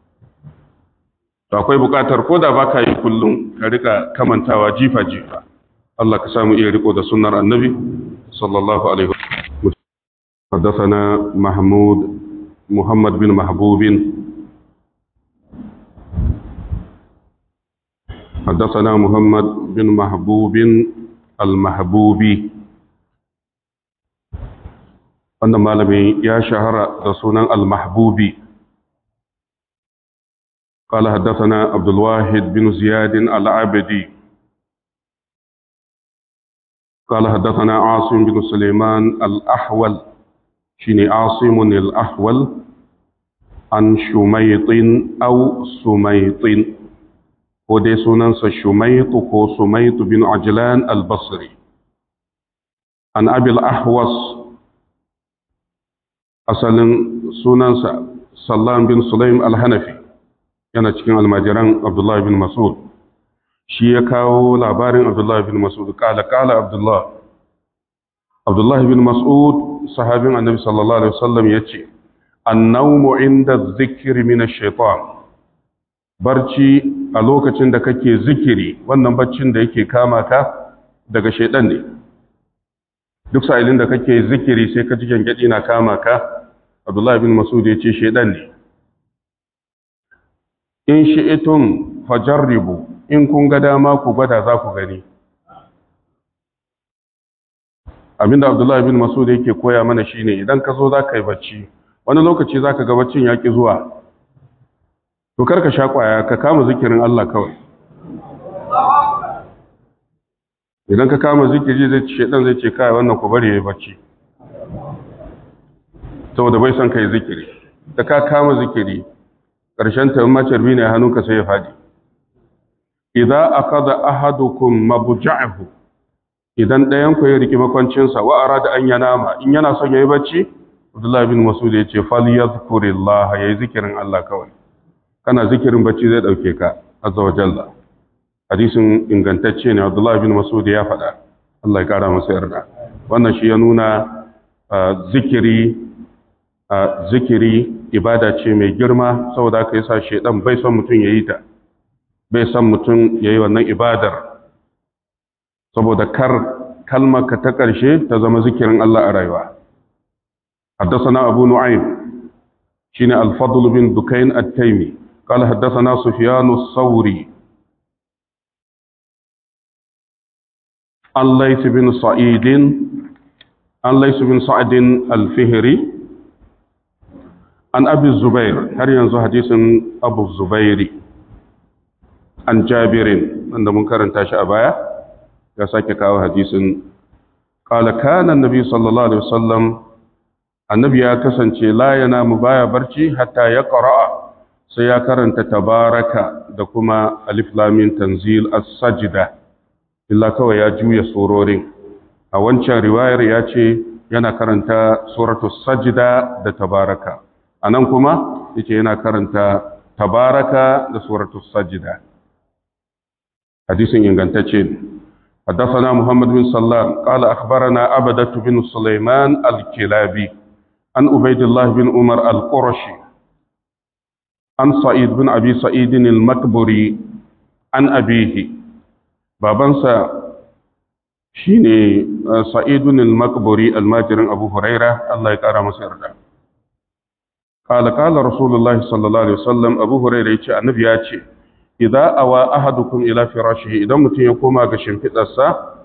to akwai bukatar ko da ba ka yi kullum ka rika kamantawa jifa-jifa Allah ka samu iya riko da sunnar annabi sallallahu alaihi wasallam حدثنا محمود محمد بن محبوب حدثنا محمد بن محبوب المحبوبي wannan malami ya shahara da sunan al-mahbubi قال حدثنا عبد الواحد بن زياد العبدي قال حدثنا عاصم بن سليمان الأحول شيني عاصم الأحول عن شميط أو سميط ودي سننس شميط كو سميط بن عجلان البصري عن أبي الأحوص أصل سننس سلام بن سليم الحنفي yana cikin almajiran Abdullah bin Mas'ud shi ya kawo labarin Abdullah bin Mas'ud kala kala Abdullah Abdullah bin Mas'ud sahabin Annabi sallallahu alaihi wasallam yace annawmu inda zikri min ash-shaytan barci a lokacin da kake zikiri wannan baccin da yake kama ka daga shaydan ne duk sa'ilin da kake zikiri sai ka ji gangadi na kama ka Abdullah bin Mas'ud yace shaydan ne in shi'itun fajarribu in kun ga dama ku gwada za ku gani abinda abdullahi bin masud yake koya mana shine idan ka zo za ka yi bacci wani lokaci za ka ga baccin ya ƙi zuwa to karka sha ƙwaya ka kama zikirin Allah kawai idan ka kama zikiri zai ce dan zai ce kai wannan ku bari yayi bacci saboda bai son kai zikiri da ka kama zikiri ƙarshen ta ma carbi ne hannunka sai ya faɗi idza akhadha ahadukum mabja'ahu idan ɗayan ku ya riki makwancinsa wa arada an yanama in yana son yayi bacci Abdullah bin Mas'ud ya ce fal yadhkurillah yayi zikirin Allah kawai kana zikirin bacci zai dauke ka azza wa jalla hadisin ingantacce ne Abdullah bin Mas'ud ya faɗa Allah ya kara masa yarda wannan shi ya nuna zikiri zikiri ibada ce mai girma saboda aka yi sa shedan bai son mutum ya yi ta bai son mutum ya yi wannan ibadar saboda kar kalmar ka ta ƙarshe ta zama zikirin Allah a rayuwa حدثنا أبو نعيم شين الفضل بن دكين التيمي قال حدثنا سفيان الثوري عن ليث بن سعيد عن ليث بن سعد الفهري عن أبي الزبير هل ينزو حديث أبو الزبير عن جابر عند منكر تاشا أبايا يساك كاو حديث قال كان النبي صلى الله عليه وسلم النبي يا كسنتي لا ينام بايا برشي حتى يقرأ سيكرنت تبارك دكما ألف لام تنزيل السجدة إلا كوا يا جوية سورورين a wancan riwayar ya ce yana karanta suratu sajida da tabaraka a nan kuma yake yana karanta tabaraka da suratu sajida hadisin ingantacce حدثنا محمد بن سلام قال أخبرنا عبدة بن سليمان الكلابي عن عبيد الله بن عمر القرشي عن سعيد بن أبي سعيد المكبري عن أبيه بابنسا shine sa'idun al-maqburi almajirin abu huraira Allah ya kara masa yarda qala qala rasulullah sallallahu alaihi wasallam abu huraira yace annabi ya ce idza awa ahadukum ila firashihi idan mutum ya koma ga shimfidarsa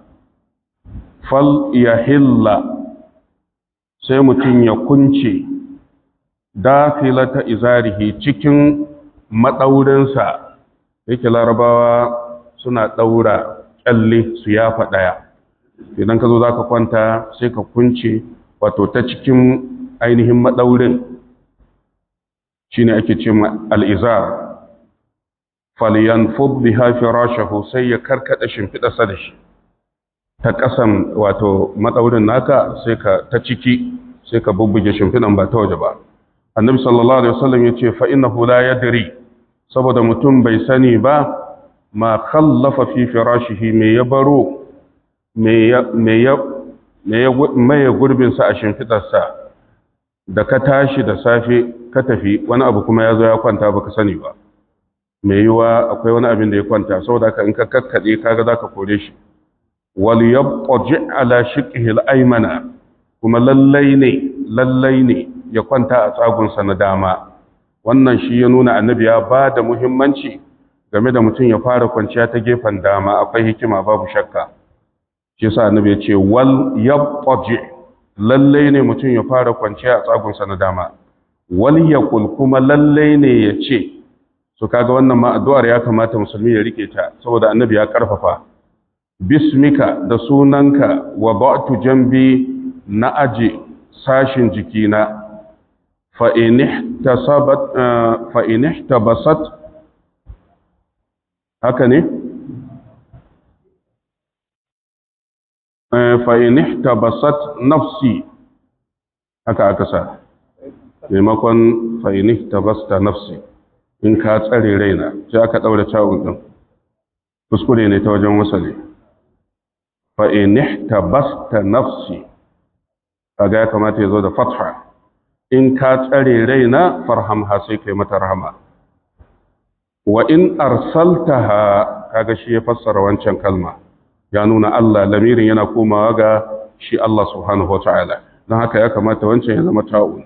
fal yahilla sai mutum ya kunce dafilata izarihi cikin madaurinsa yake larabawa suna daura kyalle su yafa daya idan ka zo za ka kwanta sai ka kunce wato ta cikin ainihin maɗaurin shi ne ake ce al'izar faliyan fubbi hafi rashahu sai ya karkada shimfiɗarsa da shi ta ƙasan wato maɗaurin naka sai ka ta ciki sai ka bubbuge shimfiɗan ba ta waje ba annabi sallallahu alaihi wasallam ya ce fa'ina hula ya diri saboda mutum bai sani ba ma khallafa fi firashihi me ya baro me ya maye gurbinsa a shimfiɗarsa da ka tashi da safe ka tafi wani abu kuma ya zo ya kwanta baka sani ba mai yiwa akwai wani abin da ya kwanta saboda ka in ka kakkaɗe kaga za ka kore shi wal yabqi ala shiqhi al-aymana kuma lallai ne lallai ne ya kwanta a tsagunsa na dama wannan shi ya nuna annabi ya ba da muhimmanci game da mutum ya fara kwanciya ta gefen dama akwai hikima babu shakka shi sa annabi ya ce wal yabtaji lalle ne mutum ya fara kwanciya a tsagunsa na dama wal yaqul kuma lalle ne ya ce so kaga wannan ma addu'ar ya kamata musulmi ya rike ta saboda annabi ya karfafa bismika da sunanka wa ba'tu jambi na aje sashin jikina fa in ihtasabat fa in ihtabasat haka ne fa'in tabasat nafsi haka aka sa maimakon fa'in tabasta nafsi in ka tsare raina sai aka ɗaura cawun ɗin kuskure ne ta wajen wasale fa'in tabasta nafsi kaga ya kamata ya zo da fatha in ka tsare raina farhamha sai kai mata rahama wa in arsaltaha kaga shi ya fassara wancan kalma ya nuna Allah lamirin yana komawa ga shi Allah subhanahu wa ta'ala don haka ya kamata wancan ya zama ta'un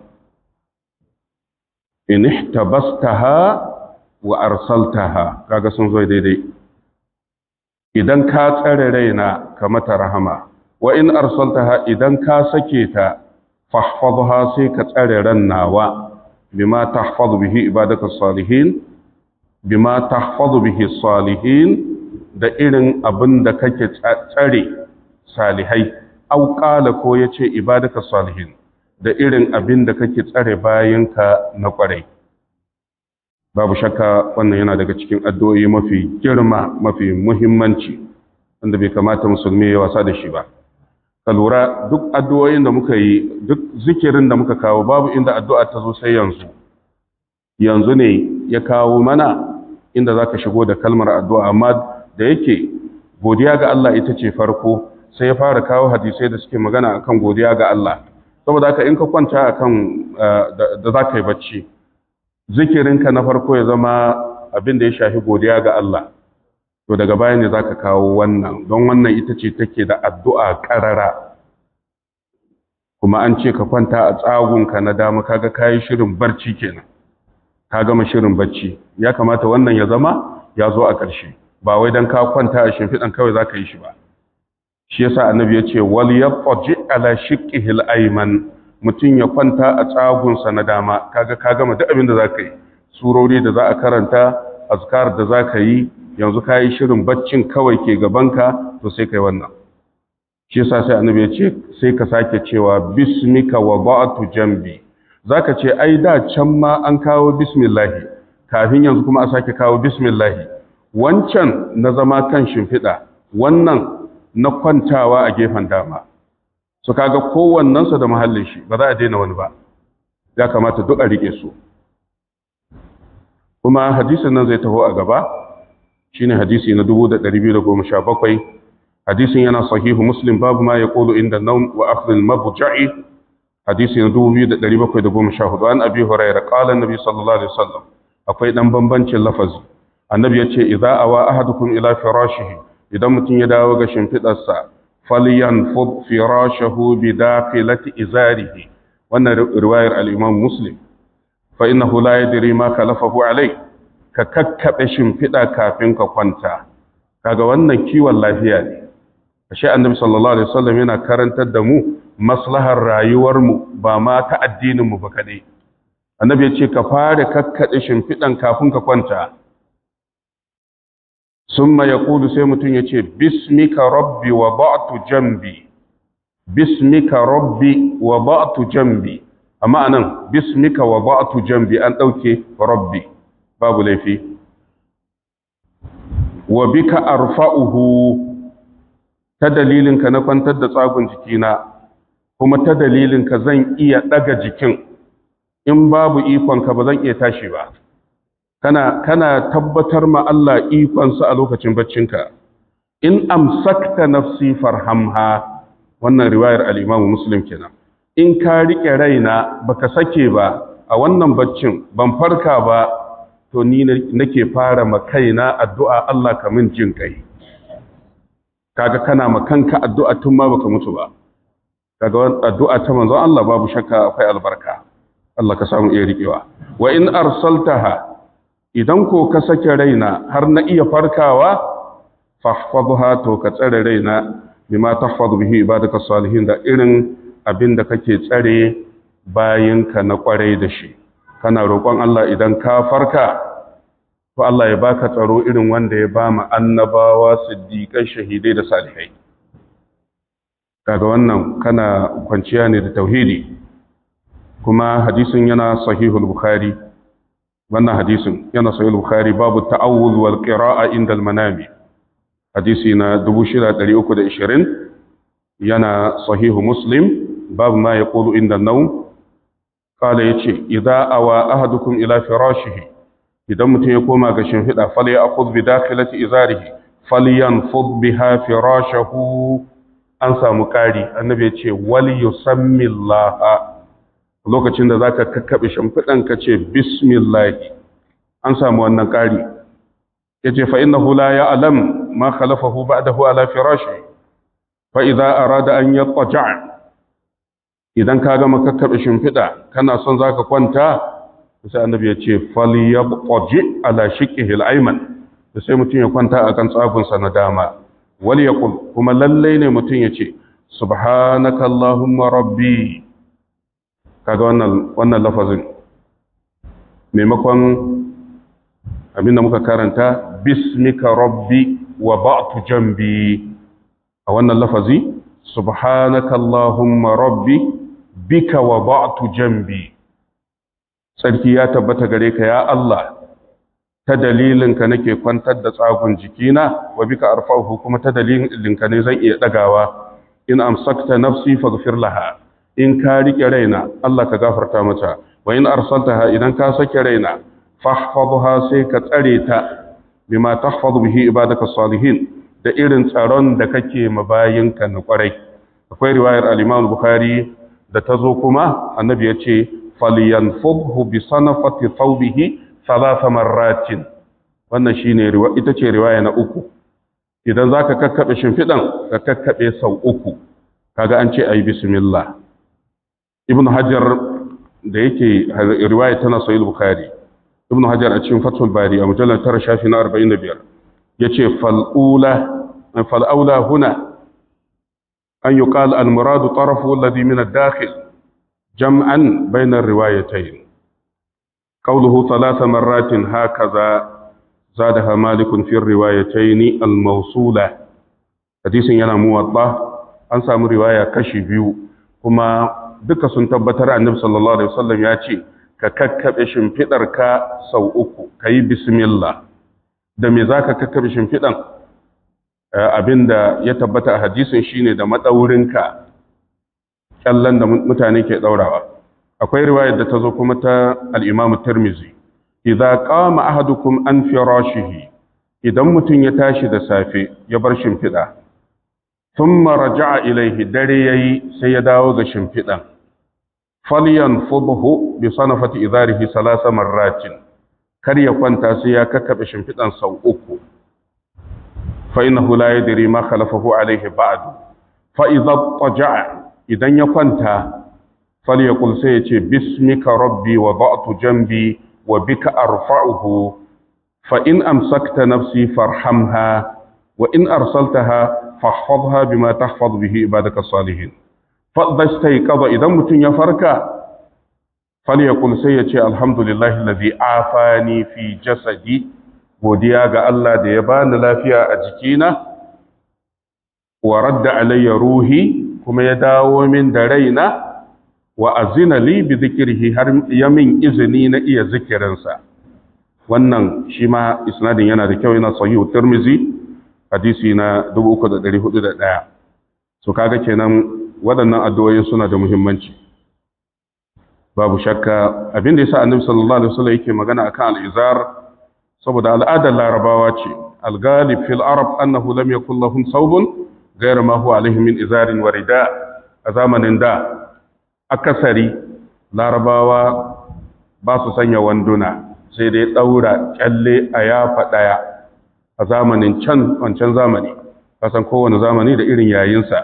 in ihtabastaha wa arsaltaha kaga sun zo daidai idan ka tsare raina ka mata rahama wa in arsaltaha idan ka sake ta fahfadha sai ka tsare ran nawa bima tahfadhu bihi ibadaka salihin bima tahfadhu bihi salihin da irin abin da kake tsare salihai au qala ko yace ibadaka salihin da irin abin da kake tsare bayanka na kwarai babu shakka wannan yana daga cikin addu'o'i mafi girma mafi muhimmanci wanda bai kamata musulmi ya wasa da shi ba ka lura duk addu'o'in da muka yi duk zikirin da muka kawo babu inda addu'a ta zo sai yanzu yanzu ne ya kawo mana inda za ka shigo da kalmar addu'a amma da yake godiya ga Allah ita ce farko sai ya fara kawo hadisai da suke magana akan godiya ga Allah saboda haka in ka kwanta akan da za ka yi bacci zikirinka na farko ya zama abin da ya shafi godiya ga Allah to daga baya ne zaka kawo wannan don wannan ita ce take da addu'a karara kuma an ce ka kwanta a tsagunka na dama kaga kayi shirin barci kenan ka gama shirin barci ya kamata wannan ya zama ya zo a ƙarshe ba wai dan ka kwanta a shimfiɗan kawai zaka yi shi ba shi yasa annabi ya ce wal yaqji ala shiqqihil ayman mutum ya kwanta a tsagunsa na dama kaga ka gama duk abin da zaka yi surori da za a karanta azkar da zaka yi yanzu kayi shirin baccin kawai ke gabanka to sai kai wannan shi yasa sai annabi ya ce sai ka sake cewa bismika wa ba'tu jambi zaka ce ai da can ma an kawo bismillah kafin yanzu kuma a sake kawo bismillah wancan na zama kan shimfiɗa wannan na kwantawa a gefen dama su kaga kowannensa da mahallin shi ba za a daina wani ba ya kamata duk a rike su kuma hadisin nan zai taho a gaba shine hadisi na 2217 hadisin yana sahihu muslim babu ma yaqulu inda nawm wa akhdh al-mabja'i hadisi na 2714 an abi hurairah qala an-nabi sallallahu alaihi wasallam akwai dan bambancin lafazi annabi yace idza awa ahadukum ila firashihi idan mutum ya dawo ga shimfidarsa falyanfud firashahu bi dakhilati izarihi wannan riwayar al-imam muslim fa innahu la yadri ma kalafahu alai ka kakkabe shimfida kafin ka kwanta kaga wannan kiwon lafiya ne ashe annabi sallallahu alaihi wasallam yana karantar da mu maslahar rayuwar mu ba ma ta addinin mu ba kadai annabi ya ce ka fara kakkade shimfidan kafin ka kwanta summa yaqulu sai mutun ya ce bismika rabbi wa ba'tu jambi bismika rabbi wa ba'tu jambi amma anan bismika wa ba'tu jambi an dauke rabbi babu laifi wa bika arfa'uhu ta dalilinka na kwantar da tsagun jikina kuma ta dalilinka zan iya daga jikin in babu ikonka ba zan iya tashi ba kana kana tabbatar ma Allah ikonsa a lokacin baccinka in amsakta nafsi farhamha wannan riwayar al-Imam Muslim kenan in ka rike raina baka sake ba a wannan baccin ban farka ba to ni nake fara ma kaina addu'a Allah ka min jin kai kaga kana ma kanka addu'a tun ma baka mutu ba kaga addu'a ta manzon Allah babu shakka akwai albarka Allah ka samu iya rikewa wa in arsaltaha idan ko ka sake raina har na iya farkawa fahfadha to ka tsare raina bima tahfadu bihi ibadaka salihin da irin abin da kake tsare bayinka na kwarai da shi kana roƙon Allah idan ka farka to Allah ya baka tsaro irin wanda ya ba mu annabawa siddiqai shahidai da salihai kaga wannan kana kwanciya ne da tauhidi kuma hadisin yana sahihul bukhari wannan hadisin yana sahihul bukhari babu ta'awuz wal qira'a inda al manami hadisi na 6320 yana sahihu muslim babu ma yaqulu inda an-nawm kala ya ce, "Iza awa ahadukum ila firashihi, idan mutum ya koma ga shimfiɗa, fal ya akud bi dakhilati izarihi, fal yanfud biha firashahu an samu ƙari, annabi ya ce, wal yusammi Allah lokacin da zaka kakkaɓe shimfiɗan ka ce, Bismillahi, an samu wannan ƙari. Ya ce, fa'innahu la ya alam ma khalafahu ba'dahu ala firashi, fa idza arada an yattaja' idan ka gama kakkaɓe shimfiɗa kana son za ka kwanta sai annabi ya ce falyabtaji ala shiqqihi al-ayman da sai mutum ya kwanta akan tsagunsa na dama wal yaqul kuma lallai ne mutum ya ce subhanaka allahumma rabbi kaga wannan wannan lafazin maimakon abinda muka karanta bismika rabbi wa ba'tu jambi a wannan lafazi subhanaka allahumma rabbi bika wa ba'tu jambi sarki ya tabbata gare ka ya Allah ta dalilinka nake kwantar da tsagun jikina wa bika arfa'uhu kuma ta dalilinka ne zan iya dagawa in amsakta nafsi faghfir laha in ka rike raina Allah ka gafarta mata wa in arsaltaha idan ka sake raina fahfadha sai ka tsare ta bima tahfadhu bihi ibadaka salihin da irin tsaron da kake mabayinka na kwarai akwai riwayar al-Imam Bukhari da ta zo kuma annabi ya ce falyanfudhu bi sanafati thawbihi thalatha marratin wannan shine ita ce riwaya na uku idan za ka kakkaɓe shimfiɗan ka kakkaɓe sau uku kaga an ce a yi bismillah ibn hajar da yake riwaya tana sahih bukhari ibn hajar a cikin fathul bari a mujallar tara shafi na 45 yace fal'ula fal'aula huna an yuqal al muradu tarafu alladhi min ad-dakhil jam'an bayna ar-riwayatayn qawluhu thalath marratin hakaza zadaha malik fi ar-riwayatayn al-mawsula hadisin yana muwatta an samu riwaya kashi biyu kuma duka sun tabbatar annabi sallallahu alaihi wasallam ya ce ka kakkabe shimfidar ka sau uku kayi bismillah da me zaka kakkabe shimfidan abinda ya tabbata a hadisin shine da madaurinka kyallan da mutane ke daurawa akwai riwayar da ta zo kuma ta al-Imam Tirmidhi idza qama ahadukum an firashihi idan mutum ya tashi da safe ya bar shimfida thumma raja'a ilaihi dare yayi sai ya dawo ga shimfidan falyanfudhu bi sanafati idarihi salasa marratin kar ya kwanta sai ya kakkabe shimfidan sau uku fa innahu la yadri ma khalafahu alaihi ba'du fa idza taja'a idan ya kwanta falyaqul sai ya ce bismika rabbi wa ba'tu jambi wa bika arfa'uhu fa in amsakta nafsi farhamha wa in arsaltaha fahfadha bima tahfaz bihi ibadaka salihin fadda staiqadha idan mutun ya farka falyaqul sai ya ce alhamdulillahi alladhi afani fi jasadi godiya ga Allah da ya bani lafiya a jikina wa radda alayya ruhi kuma ya dawo min da raina wa azina li bi dhikrihi har ya min izini na iya zikirinsa wannan shi ma isnadin yana da kyau yana sahihu tirmizi hadisi na 3401 so kaga kenan waɗannan addu'o'in suna da muhimmanci babu shakka abin da yasa annabi sallallahu alaihi wasallam yake magana akan al-izar saboda al'adar larabawa ce al-ghalib fil arab annahu lam yakul lahum thawbun ghayra ma huwa alaihim min izarin wa rida a zamanin da akasari larabawa ba su sanya wanduna sai dai daura kyalle a yafa daya a zamanin can wancan zamani kasan kowane zamani da irin yayinsa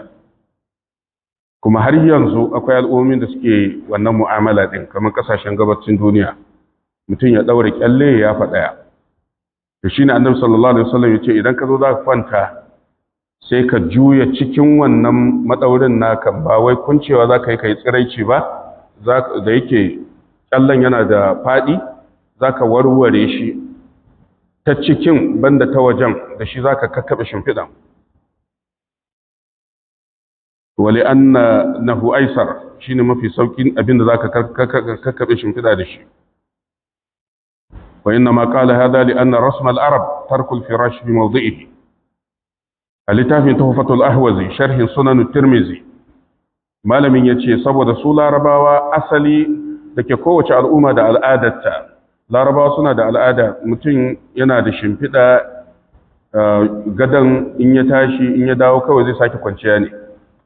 kuma har yanzu akwai al'ummin da suke wannan mu'amala din kamar kasashen gabacin duniya mutum ya daure kyalle ya faɗaya to shine annabi sallallahu alaihi wasallam yace idan ka zo za ka kwanta sai ka juya cikin wannan madaurin naka ba wai kuncewa za ka yi kai tsiraici ba da yake kyallen yana da faɗi za ka warware shi ta cikin banda ta wajen da shi za ka kakkaɓe shimfiɗan wale an na hu'aisar shi ne mafi sauƙin abinda za ka kakkaɓe shimfiɗa da shi wa inna ma ƙala hada li anna rasmal arab tarkul firash bi mawdi'ihi a littafin tuhfatul ahwazi sharhin sunan tirmizi malamin ya ce saboda su larabawa asali da ke kowace al'umma da al'adarta larabawa suna da al'ada mutum yana da shimfiɗa gadon in ya tashi in ya dawo kawai zai sake kwanciya ne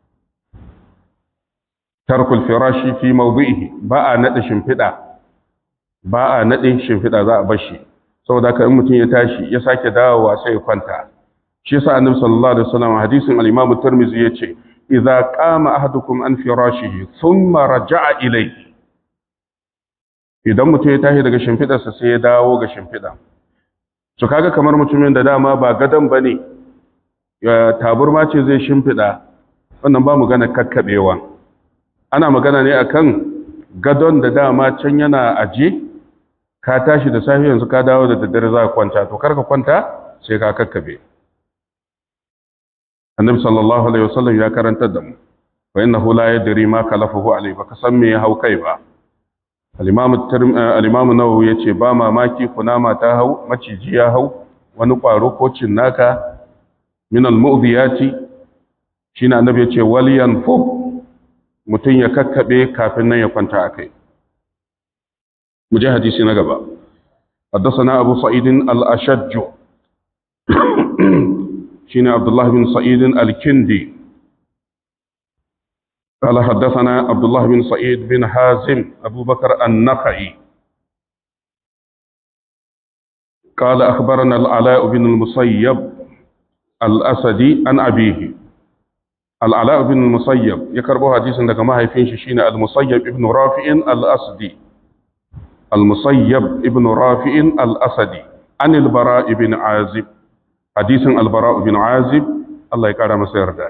tarkul firashi fi mawdu'ihi ba a nade shimfiɗa ba a nade shimfiɗa za a bashi saboda haka in mutum ya tashi ya sake dawowa sai ya kwanta shi yasa annabi sallallahu alaihi wasallam hadisin al-imam at-tirmidhi yace idza qama ahadukum an firashihi thumma raja'a ilayhi idan mutum ya tashi daga shimfidarsa sai ya dawo ga shimfida to kaga kamar mutumin da dama ba gadan bane ya taburma ce zai shimfida wannan ba mu gana kakkabewa ana magana ne akan gadon da dama can yana aje ka tashi da safe yanzu ka dawo da daddare za ka kwanta to karka kwanta sai ka kakkabe annabi sallallahu alaihi wasallam ya karantar da mu wa innahu la yadri ma kalafahu alaihi ba ka san me ya hau kai ba al'imamu nawawi ya ce ba mamaki kunama ta hau maciji ya hau wani ƙwaro ko cinnaka minal mu'ziyati shi na annabi ya ce waliyan fub mutum ya kakkaɓe kafin nan ya kwanta a kai mu je hadisi na gaba حدثنا أبو سعيد الأشج شين عبد الله بن سعيد الكندي قال حدثنا عبد الله بن سعيد بن حازم أبو بكر النخعي قال أخبرنا العلاء بن المسيب al-asadi an abihi al-ala ibn musayyab ya karbo hadisin daga mahaifin shi shine al-musayyab ibn rafi'in al-asdi al-musayyab ibn rafi'in al-asadi an al-bara ibn azib hadisin al-bara ibn azib Allah ya kara masa yarda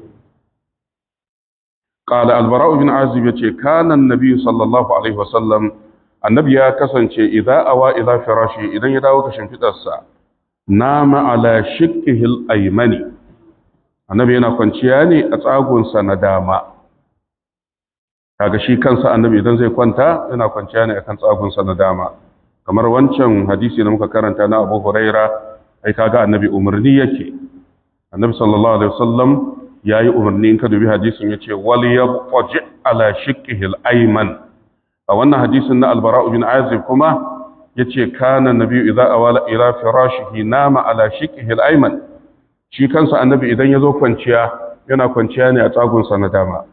قال البراء بن عازب يتي كان النبي صلى الله عليه وسلم النبي يا كسانچه اذا اوا الى فراشه idan ya dawo kashin fitarsa nama ala shikkihi al-aymani annabi yana kwanciya ne a tsagunsa na dama kaga shi kansa annabi idan zai kwanta yana kwanciya ne akan tsagunsa na dama kamar wancan hadisi da muka karanta na Abu Huraira ai kaga annabi umarni yake annabi sallallahu alaihi wasallam ya yi umarni in ka dubi hadisin ya ce wali ya kwaji ala shikihil aiman a wannan hadisin na albara'u bin azib kuma ya ce kana nabi idan awala ila firashihi nama ala shikihil aiman shi kansa annabi idan ya zo kwanciya yana kwanciya ne a tsagunsa na dama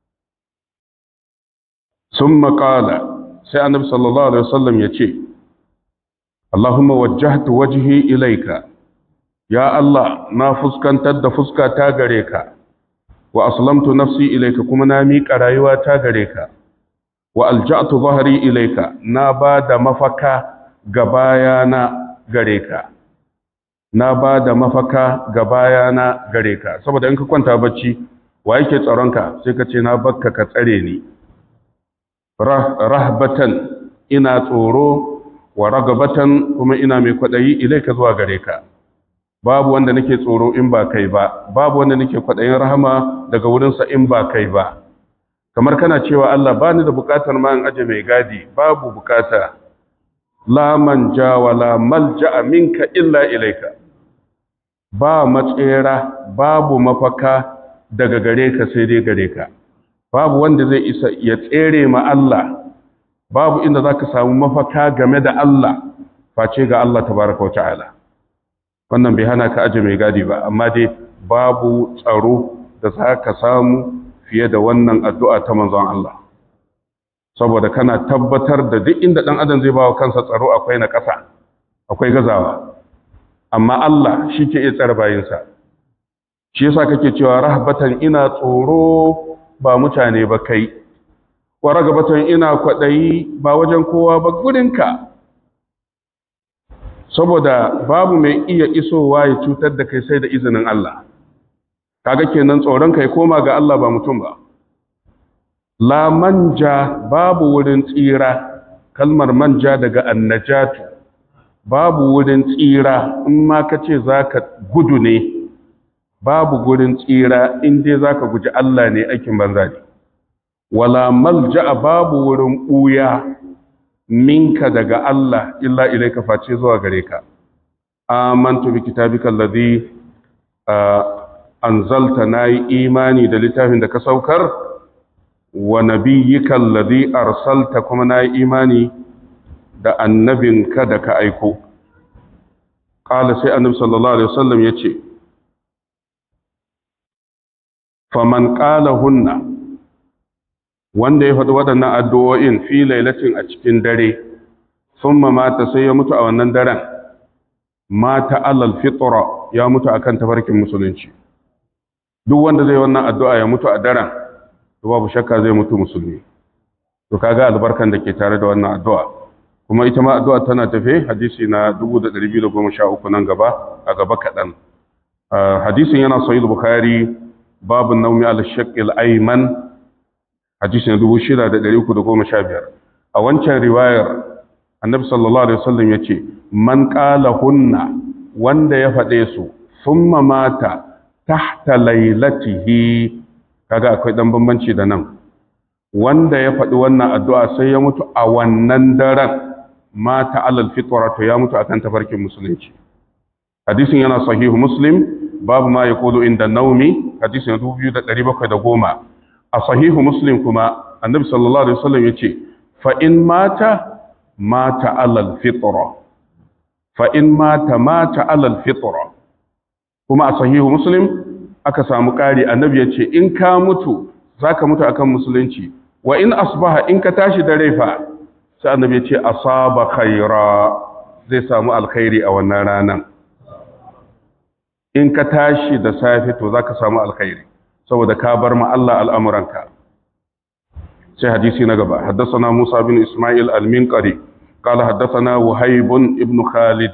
sun maƙala sai annabi sallallahu alaihi wasallam ya ce Allahumma wajjahtu wajhi ilaika ya Allah na fuskantar da fuska ta gare ka wa aslamtu nafsi ilayka kuma na miƙa rayuwa ta gare ka wa alja'tu dhahri ilayka na ba da mafaka ga bayana gare ka na ba da mafaka ga bayana gare ka saboda in ka kwanta bacci wa yake tsaronka sai ka ce na bakka ka tsare ni rahbatan ina tsoro wa ragabatan kuma ina mai kwaɗayi ilayka zuwa gare ka babu wanda nake tsoro in ba kai ba babu wanda nake kwaɗayin rahama daga wurinsa in ba kai ba kamar kana cewa Allah ba ni da bukatar ma in aje mai gadi babu bukata la manja wala malja minka illa ilaika ba matsera babu mafaka daga gare ka sai dai gare ka babu wanda zai isa ya tsere ma Allah babu inda zaka samu mafaka game da Allah face ga Allah tabaraka wa ta'ala wannan bai hana ka aje mai gadi ba amma dai babu tsaro da za ka samu fiye da wannan addu'a ta manzon Allah saboda kana tabbatar da duk inda ɗan adam zai bawa kansa tsaro akwai na ƙasa akwai gazawa amma Allah shi ke iya tsara bayinsa shi yasa kake cewa rahbatan ina tsoro ba mutane ba kai wa ragabatan ina kwaɗayi ba wajen kowa ba gudunka saboda babu mai iya isowa ya cutar da kai sai da izinin Allah kaga kenan tsoron kai koma ga Allah ba mutum ba la manja babu wurin tsira kalmar manja daga annajatu babu wurin tsira in ma kace zaka gudu ne babu wurin tsira in dai zaka guji Allah ne aikin banza ne wala malja babu wurin buya minka daga Allah illa ilaika face zuwa gare ka amantu bi kitabika alladhi anzalta nayi imani da littafin da ka saukar wa nabiyyika alladhi arsalta kuma nayi imani da annabinka da ka aiko qala sai annabi sallallahu alaihi wasallam yace faman qala hunna wanda ya faɗi waɗannan addu'o'in fi lailatin a cikin dare, sun mata sai ya mutu a wannan daren, mata alal fitra ya mutu a kan tafarkin musulunci. Duk wanda zai wannan addu'a ya mutu a daren, to babu shakka zai mutu musulmi. To kaga albarkan da ke tare da wannan addu'a. Kuma ita ma addu'a tana tafe hadisi na 213 nan gaba, a gaba kaɗan. Hadisin yana sahih Bukhari babu naumi al-shaqqil ayman hadisi na dubu shida da ɗari uku da goma sha biyar a wancan riwayar annabi sallallahu alaihi wasallam ya ce man ƙala hunna wanda ya faɗe su summa mata tahta lailatihi kaga akwai ɗan bambanci da nan wanda ya faɗi wannan addu'a sai ya mutu a wannan daren mata alal fitra to ya mutu akan tafarkin musulunci hadisin yana sahihu muslim babu ma yaqulu inda naumi hadisin 2710 a sahihu muslim kuma annabi sallallahu alaihi wasallam yace fa in mata mata alal fitra fa in mata mata alal fitra kuma a sahihu muslim aka samu ƙari annabi yace in ka mutu zaka mutu akan musulunci wa in asbaha in ka tashi da raifa sai annabi yace asaba khaira zai samu alkhairi a wannan ranan in ka tashi da safe to za ka samu alkhairi saboda ka bar ma Allah al'amuranka sai hadisi na gaba haddasa Musa bin Ismail al-Minqari قال حدثنا وهيب ابن خالد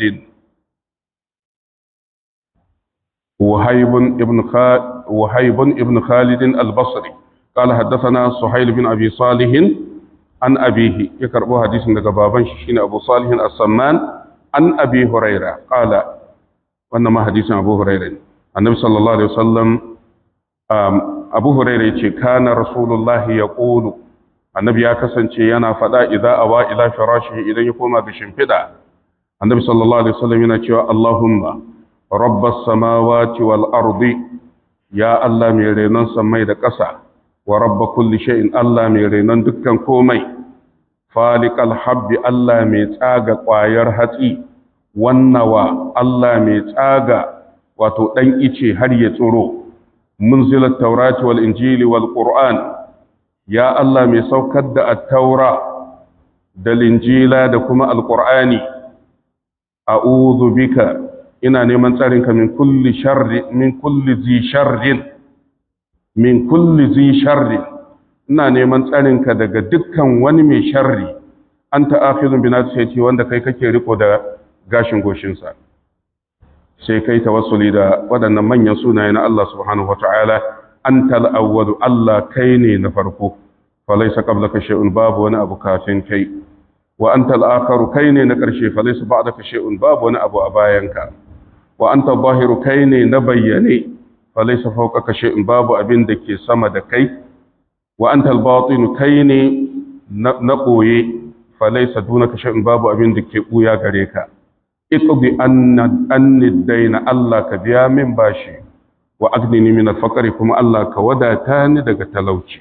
وهيب ابن خالد وهيب ابن خالد البصري قال حدثنا سهيل بن ابي صالح عن ابيه يكربو حديث daga baban shi shine Abu Salih as-Samman an Abi Huraira qala wannan ma hadisin Abu Huraira ne Annabi sallallahu alaihi wasallam Abu Huraira yace kana Rasulullahi yaqulu Annabi ya kasance yana fada idza awa ila firashihi idan ya koma ga shimfida Annabi sallallahu alaihi wasallam yana cewa Allahumma rabbas samawati wal ardi ya Allah mai renon samai da ƙasa wa rabba kulli shay'in Allah mai renon dukkan komai faliqal habbi Allah mai tsaga ƙwayar hatsi wannawa Allah mai tsaga wato dan ice har ya tsoro munzilat taurati wal injili wal qur'an ya Allah mai saukar da at-taura da linjila da kuma al-qur'ani a'udhu bika ina neman tsarinka min kulli sharri min kulli zi sharrin min kulli zi sharrin ina neman tsarinka daga dukkan wani mai sharri anta akhidun bi nasiyati wanda kai kake riko da gashin goshinsa sai kai tawassuli da waɗannan manyan sunaye na Allah subhanahu wata'ala antal awwalu Allah kai ne na farko falaysa qablaka shay'un babu wani abu kafin kai wa antal akharu kai ne na ƙarshe falaysa ba'daka shay'un babu wani abu a bayanka wa anta zahiru kai ne na bayyane falaysa fawqaka shay'un babu abin da ke sama da kai wa anta al-batin kai ne na koye falaysa dunaka shay'un babu abin da ke buya gare ka iqdi anna anni daina Allah ka biya min bashi wa aghnini min al-faqri kuma Allah ka wadata ni daga talauci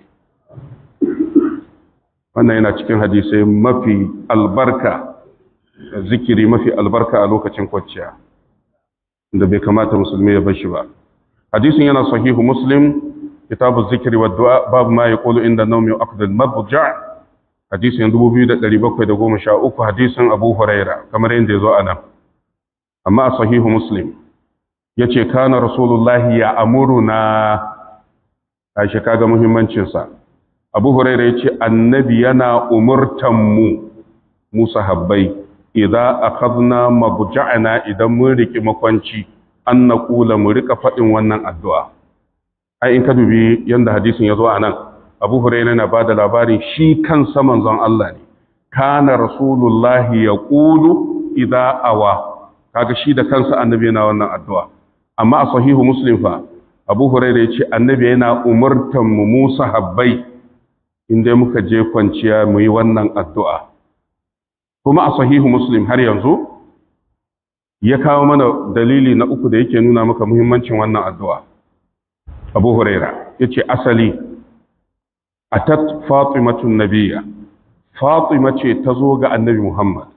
wannan yana cikin hadisai mafi albarka zikiri mafi albarka a lokacin kwanciya da bai kamata musulmi ya bar shi ba hadisin yana sahihu muslim kitabu zikri wa du'a babu ma yaqulu inda nawmi aqd al-mabja hadisin 2713 hadisin abu huraira kamar yadda yazo anan amma a sahihu muslim yace kana rasulullahi ya amuruna aisha kaga muhimmancin sa abu huraira yace annabi yana umurtan mu mu sahabbai idza akhadna mabja'ana idan mun riki makwanci an naqula mu rika fadin wannan addu'a ai in ka dubi yanda hadisin yazo anan Abu Hurairah yana bada labarin shi kansa manzon Allah ne kana rasulullahi yaqulu idza awa kaga shi da kansa annabi yana wannan addu'a amma a sahihu muslim fa Abu Hurairah yace annabi yana umurtan mu mu sahabbai inda muka je kwanciya mu yi wannan addu'a kuma a sahihu muslim har yanzu ya kawo mana dalili na uku da yake nuna maka muhimmancin wannan addu'a abu huraira ya ce asali a tat fatimatun nabiya fatima ce ta zo ga annabi muhammad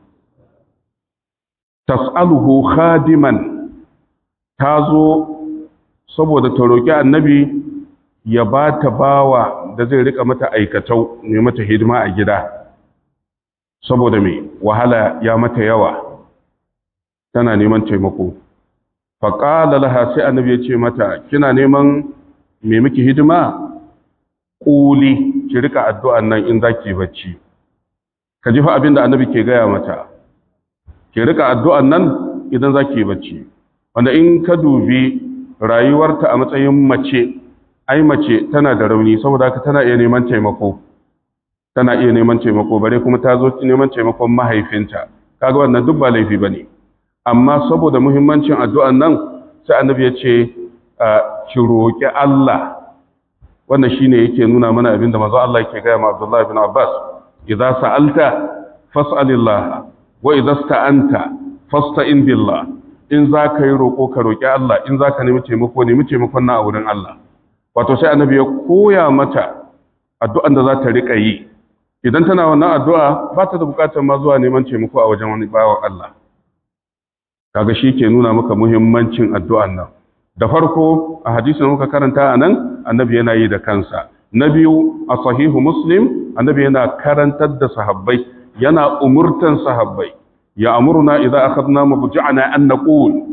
tas'aluhu khadiman ta zo saboda ta roƙi annabi ya ba ta bawa da zai rika mata aikatau ne mata hidima a gida saboda mai wahala ya mata yawa tana neman taimako faƙala laha sai annabi ya ce mata kina neman me miki hidima ƙuli ki rika addu'an nan in za ki bacci ka ji fa abin da annabi ke gaya mata ki rika addu'an nan idan za ki bacci wanda in ka dubi rayuwarta a matsayin mace ai mace tana da rauni saboda haka tana iya neman taimako tana iya neman taimako bare kuma ta zo neman taimakon mahaifinta kaga wannan duk ba laifi bane amma saboda muhimmancin addu'an nan sai annabi ya ce ki roki Allah wannan shine yake nuna mana abin da manzo Allah yake gaya ma Abdullah ibn Abbas idza sa'alta fas'alillah wa idza sta'anta fasta'in billah in za ka yi roƙo ka roƙi Allah in za ka nemi taimako nemi taimakon na a wurin Allah wato sai annabi ya koya mata addu'an da za ta riƙa yi idan tana wannan addu'a ba ta da buƙatar ma zuwa neman taimako a wajen wani bawan Allah kaga shi ke nuna maka muhimmancin addu'an nan da farko a hadisin da muka karanta a nan annabi yana yi da kansa na biyu a sahihu muslim annabi yana karantar da sahabbai yana umurtan sahabbai ya amurna idan akhadna mabja'ana an naqul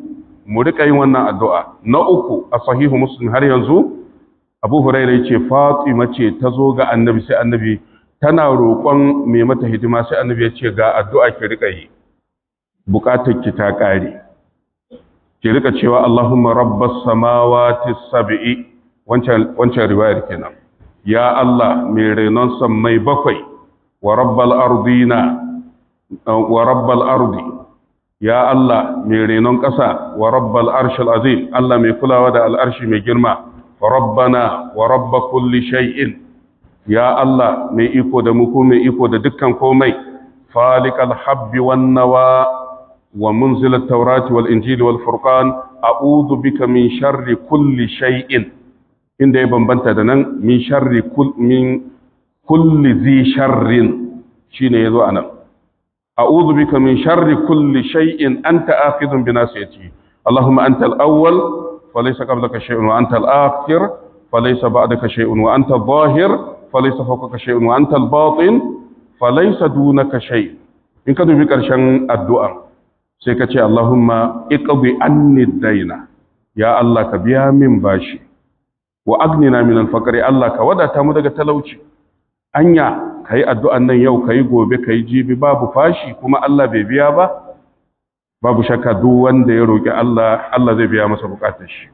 mu rika yin wannan addu'a na uku a sahihu muslim har yanzu abu huraira yace fatima ce ta zo ga annabi sai annabi tana roƙon mai mata hidima sai annabi ya ce ga addu'a ki rika yi bukatar ki ta ƙare ki rika cewa Allahumma rabbas samawati sab'i wancan wancan riwayar kenan ya Allah mai renon sammai bakwai wa rabbal ardina wa rabbal ardi ya Allah mai renon ƙasa wa rabbal arshil azim Allah mai kulawa da al'arshi mai girma wa rabbana wa rabba kulli shay'in ya Allah mai iko da muku mai iko da dukkan komai falikal habbi wan nawa wa munzilat tawrati wal injili wal furqan a'udhu bika min sharri kulli shay'in inda ya bambanta da nan min sharri min kulli zi sharrin shine yazo anan a'udhu bika min sharri kulli shay'in anta akhidhun bi nasiyati allahumma anta al-awwal falaysa qablaka shay'un wa anta al-akhir falaysa ba'daka shay'un wa anta adh-dhahir falaysa fawqaka shay'un wa anta al-batin falaysa dunaka shay in ka dubi karshen addu'a sai ka ce allahumma iqdi anni ad-dayna ya allah ka biya min bashi wa agnina min al-faqri allah ka wadata mu daga talauci anya ka yi addu'an nan yau ka yi gobe ka yi jibi babu fashi kuma Allah bai biya ba babu shakka duk wanda ya roƙi Allah Allah zai biya masa buƙatar shi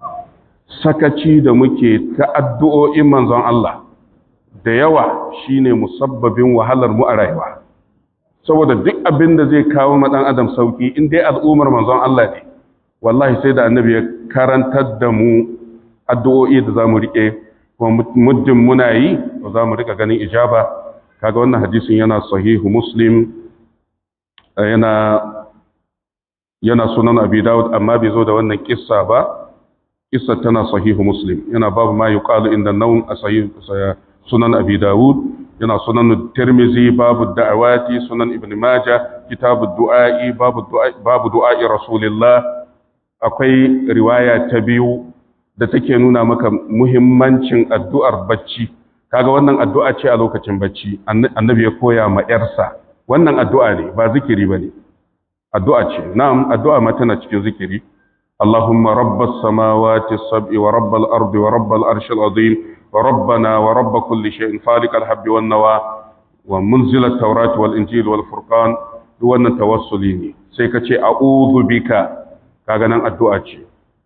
sakaci da muke ta addu'o'in manzon Allah da yawa shine musabbabin wahalar mu a rayuwa saboda duk abin da zai kawo ma ɗan adam sauki in dai al'ummar manzon Allah ne wallahi sai da annabi ya karantar da mu addu'o'i da za mu riƙe kuma muddin muna yi to za mu rika ganin ijaba kaga wannan hadisin yana sahihu muslim yana yana sunan abi dawud amma bai zo da wannan kissa ba kissa tana sahihu muslim yana babu ma yuqalu inda nawm a sahihu sunan abi dawud yana sunan tirmizi babu da'awati sunan ibn majah kitabu du'a'i babu du'a'i babu du'a'i rasulillah akwai riwaya ta biyu da take nuna maka muhimmancin addu'ar bacci kaga wannan addu'a ce a lokacin bacci annabi ya koya ma yarsa wannan addu'a ne ba zikiri bane addu'a ce na'am addu'a ma tana cikin zikiri Allahumma rabbas samawati sab'i wa rabbal ardi wa rabbal arshil azim wa rabbana wa rabb kulli shay'in faliqal habbi wan nawa wa munzil at-taurati wal injili wal furqan duk wannan tawassuli ne sai ka ce a'udhu bika kaga nan addu'a ce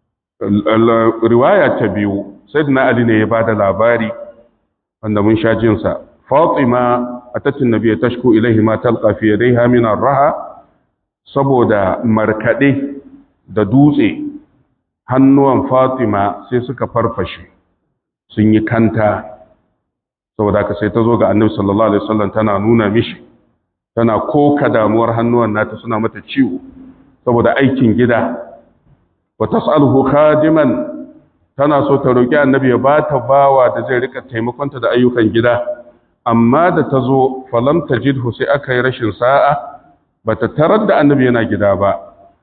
riwaya ta biyu sayyidina ali ne ya bada labari wanda mun sha jin sa fatima atatin nabiy tashku ilaihi ma talqa fi yadayha min ar-raha saboda markade da dutse hannuwan fatima sai suka farfashe sun yi kanta saboda ka sai ta zo ga annabi sallallahu alaihi wasallam tana nuna mishi tana koka damuwar hannuwan nata suna mata ciwo saboda aikin gida wa tas'aluhu khadiman tana so ta roki annabi ya bata bawa da zai rika taimakonta da ayyukan gida amma da ta zo falam tajidhu sai aka yi rashin sa'a bata tarar da annabi yana gida ba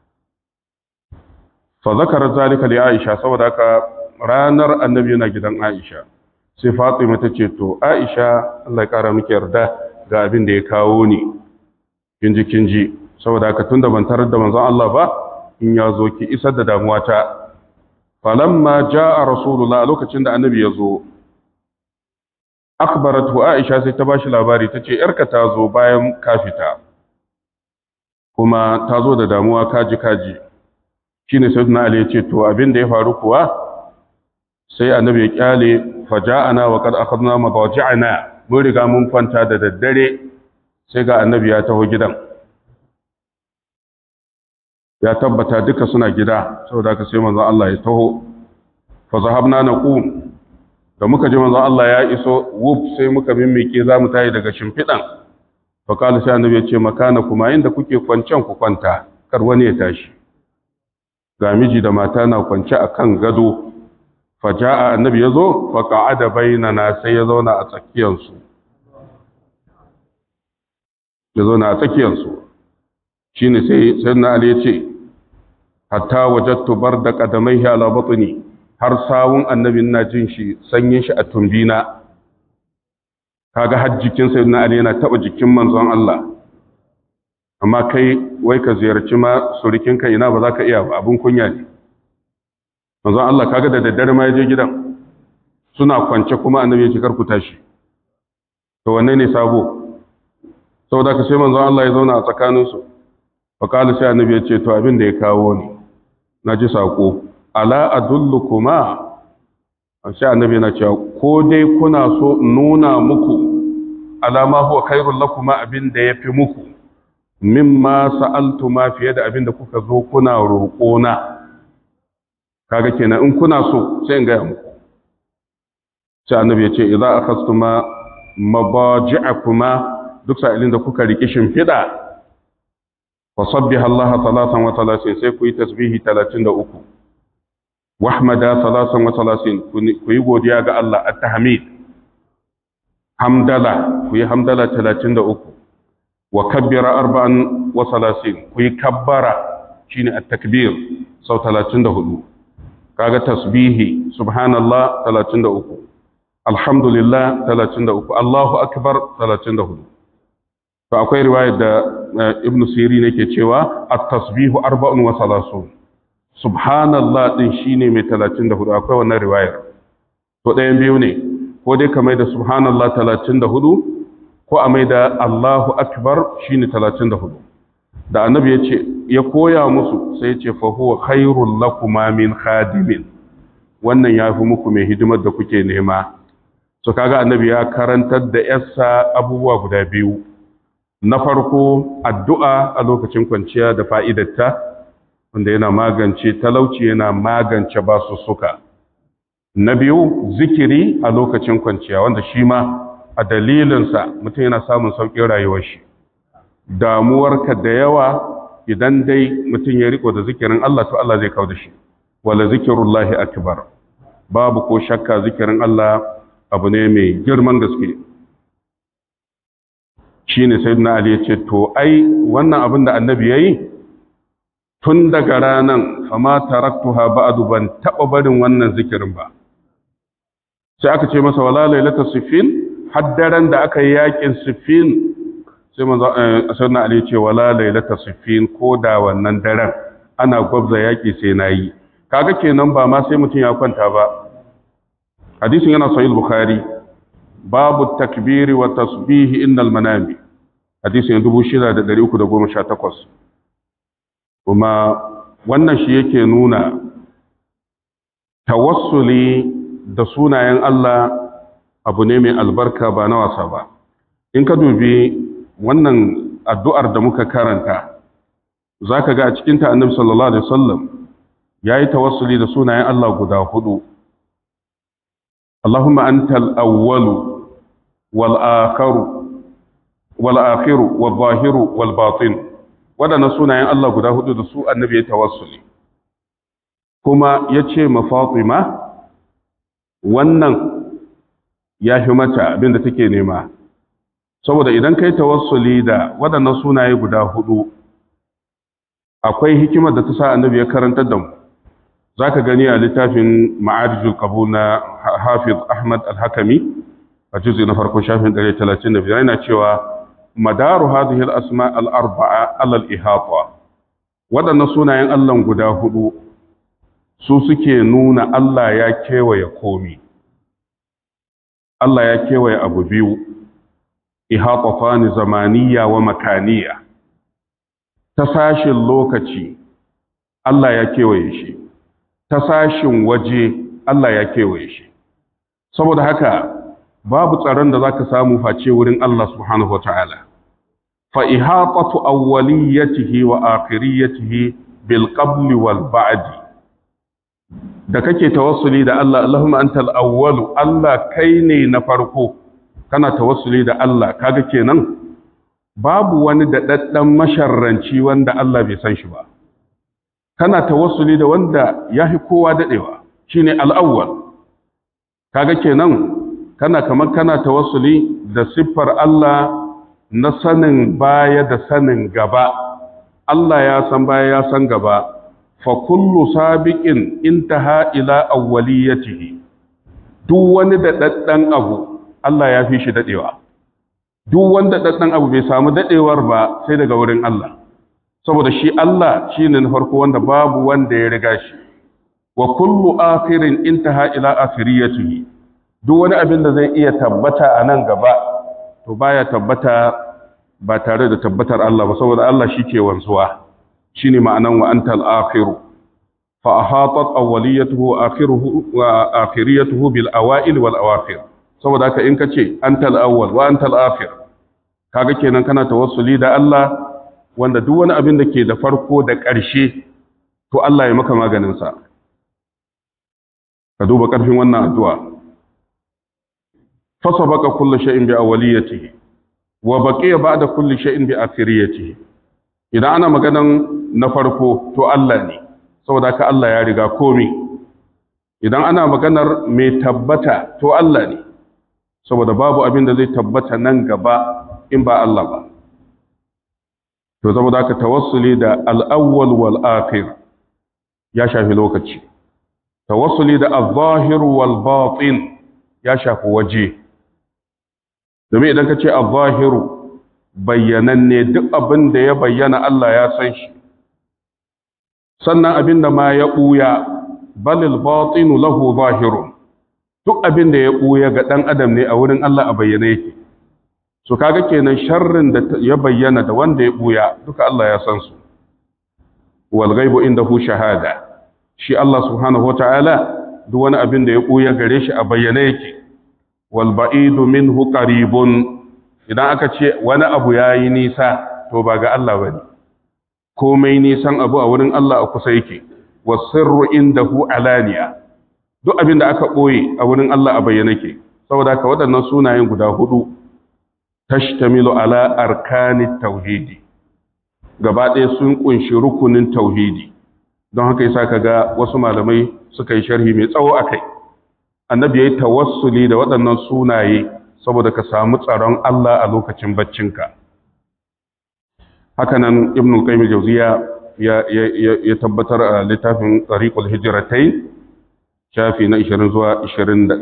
fa zakara zalika li aisha saboda haka ranar annabi yana gidan aisha sai fatima ta ce to aisha Allah ya kara miki yarda ga abin da ya kawo ni kinji kinji saboda haka tunda ban tarar da manzon Allah ba in ya zo ki isar da damuwa ta falamma jaa rasulullah lokacin da annabi ya zo akbaratu aisha sai ta bashi labari tace yarka ta zo bayan kafita kuma ta zo da damuwa kaji kaji shine sayyidina ali ya ce to abin da ya faru kuwa sai annabi ya kyale faja'ana wa qad akhadna madaji'ana mun riga mun kwanta da daddare sai ga annabi ya taho gidan ya tabbata duka suna gida saboda haka sai manzon Allah ya taho fa zahabna naqum da muka ji manzon Allah ya iso wuf sai muka mimmike zamu tayi daga shimfidan fa kala sai annabi ya ce makana kuma inda kuke kwancen ku kwanta kar wani ya tashi ga miji da mata na kwance akan gado fa jaa annabi yazo fa qa'ada bainana sai ya zauna a tsakiyansu ya zauna a tsakiyansu shine sai sayyidina ali ya ce hatta wajattu barda qadamaihi ala batni har sawun annabin na jin shi sanyin shi a tumbina kaga har jikin sayyidina ali yana taba jikin manzon Allah amma kai wai ka ziyarci ma surikinka ina ba za ka iya ba abin kunya ne manzon Allah kaga da daddare ma ya je gidan suna kwance kuma annabi ya ce kar ku tashi to wanne ne sabo saboda ka sai manzon Allah ya zauna a tsakaninsu fa kala sai annabi ya ce to abin da ya kawo ni na ji sako ala adullukuma sai annabi yana cewa ko dai kuna so nuna muku alama huwa khairul lakuma abin da yafi muku mimma sa'altuma fiye da abin da kuka zo kuna roƙo na kaga kenan in kuna so sai in ga muku sai annabi ya ce idza akhastuma mabaji'akuma duk sa'ilin da kuka riki shimfida fa sabbiha Allah salatan wa salasin sai ku yi tasbihi 33 wahmada salasan wa salasin ku yi godiya ga Allah at-tahmid hamdala ku yi hamdala 33 wa kabbira arba'an wa salasin ku yi kabbara shine at-takbir sau 34 kaga tasbihi subhanallah 33 alhamdulillah 33 Allahu akbar 34 to akwai riwayar da ibn sirin yake cewa at-tasbihu arba'un wa salasun subhanallah din shine mai 34 akwai wannan riwayar to ɗayan biyu ne ko dai ka mai da subhanallah 34 ko a mai da Allahu akbar shine 34 da annabi ya ce ya koya musu sai ya ce fa huwa khairul lakuma min khadimin wannan yafi muku mai hidimar da kuke nema so kaga annabi ya karantar da yarsa abubuwa guda biyu na farko addu'a a lokacin kwanciya da fa'idarta wanda yana magance talauci yana magance basussuka na biyu zikiri a lokacin kwanciya wanda shi ma a dalilinsa mutum yana samun sauƙin rayuwar shi damuwarka da yawa idan dai mutum ya riko da zikirin Allah to Allah zai kawo da shi wala zikirullahi akbar babu ko shakka zikirin Allah abu ne mai girman gaske shine sayyidina Ali ya ce to ai wannan abin da annabi yayi tun daga ranan fama taraktuha ba'du ban taba barin wannan zikirin ba sai aka ce masa wala lailatul sifin haddaran da aka yi yakin sifin sai manzo sayyidina Ali ya ce wala lailatul sifin ko da wannan daren ana gwabza yaki sai nayi kaga kenan ba ma sai mutum ya kwanta ba hadisin yana sahih bukhari babu takbiri wa tasbihi innal manami hadisin 6318 kuma wannan shi yake nuna tawassuli da sunayen Allah abu ne mai albarka ba na wasa ba in ka dubi wannan addu'ar da muka karanta zaka ga a cikin ta annabi sallallahu alaihi wasallam yayi tawassuli da sunayen Allah guda hudu اللهم أنت الأول والآخر والآخر والظاهر والباطن waɗannan sunayen Allah guda hudu da su annabi ya tawassuli kuma ya ce ma Fatima wannan ya fi mata abinda take nema saboda idan kai tawassuli da waɗannan sunaye guda hudu akwai hikimar da ta sa annabi ya karantar da mu za ka gani a littafin ma'arijul qabu na hafiz ahmad al-hakami a juzi na farko shafin 135 yana cewa madaru hadhihi al-asma al-arba'a ala al-ihata wadannan sunayen Allah guda hudu su suke nuna Allah ya kewaye komi Allah ya kewaye abu biyu ihatafani zamaniya wa makaniya ta sashin lokaci Allah ya kewaye shi ta sashin waje Allah ya kewaye shi saboda haka babu tsaron da zaka samu face wurin Allah subhanahu wataala fa ihatatu awwaliyatihi wa akhiriyatihi bil qabl wal ba'd da kake tawassuli da Allah Allahumma antal awwal Allah kai ne na farko kana tawassuli da Allah kaga kenan babu wani daɗaɗɗen masharranci wanda Allah bai san shi ba kana tawassuli da wanda ya fi kowa daɗewa shi ne al'awwal kaga kenan kana kamar kana tawassuli da siffar Allah na sanin baya da sanin gaba Allah ya san baya ya san gaba fa kullu sabiqin intaha ila awwaliyatihi duk wani daɗaɗɗen abu Allah ya fi shi daɗewa duk wanda ɗan abu bai samu daɗewar ba sai daga wurin Allah saboda shi Allah shi ne na farko wanda babu wanda ya riga shi wa kullu akhirin intaha ila akhiriyatihi duk wani abin da zai iya tabbata a nan gaba to baya tabbata ba tare da tabbatar Allah ba saboda Allah shi ke wanzuwa shine ma'anan wa antal akhiru fa ahatat awwaliyatuhu akhiruhu wa akhiriyatuhu bil awail wal awakhir saboda haka in kace antal awwal wa antal akhir kaga kenan kana tawassuli da Allah wanda duk wani abin da ke da farko da ƙarshe to Allah ya maka maganin sa ka duba ƙarfin wannan addu'a fa sabaqa kullu shay'in bi awwaliyatihi wa baqiya ba'da kulli shay'in bi akhiriyatihi idan ana maganan na farko to Allah ne saboda ka Allah ya riga komai idan ana maganar mai tabbata to Allah ne saboda babu abin da zai tabbata nan gaba in ba Allah ba to saboda ka tawassuli da al-awwal wal akhir ya shafi lokaci tawassuli da al-zahir wal batin ya shafi waje domin idan ka ce al-zahiru bayyananne duk abin da ya bayyana Allah ya san shi sannan abin da ma ya ɓuya balil batinu lahu zahirun duk abin da ya ɓuya ga ɗan adam ne a wurin Allah a bayyane yake so kaga kenan sharrin da ya bayyana da wanda ya ɓuya duka Allah ya san su wal ghaibu indahu shahada shi Allah subhanahu wata'ala duk wani abin da ya ɓuya gare shi a bayyane yake wal ba'idu minhu qaribun idan aka ce wani abu yayi nisa to ba ga Allah bane komai nisan abu a wurin Allah a kusa yake wasirru indahu alaniya duk abin da aka ɓoye a wurin Allah a bayyana ke saboda ka waɗannan sunayen guda hudu tashtamilu ala arkani tauhidi gaba ɗaya sun kunshi rukunin tauhidi don haka yasa kaga wasu malamai suka yi sharhi mai tsawo akai annabi yayi tawassuli da waɗannan sunaye saboda ka samu tsaron Allah a lokacin baccinka hakanan ibn al-qayyim al-jawziya ya tabbatar a littafin tariqul hijratain shafi na 20 zuwa 21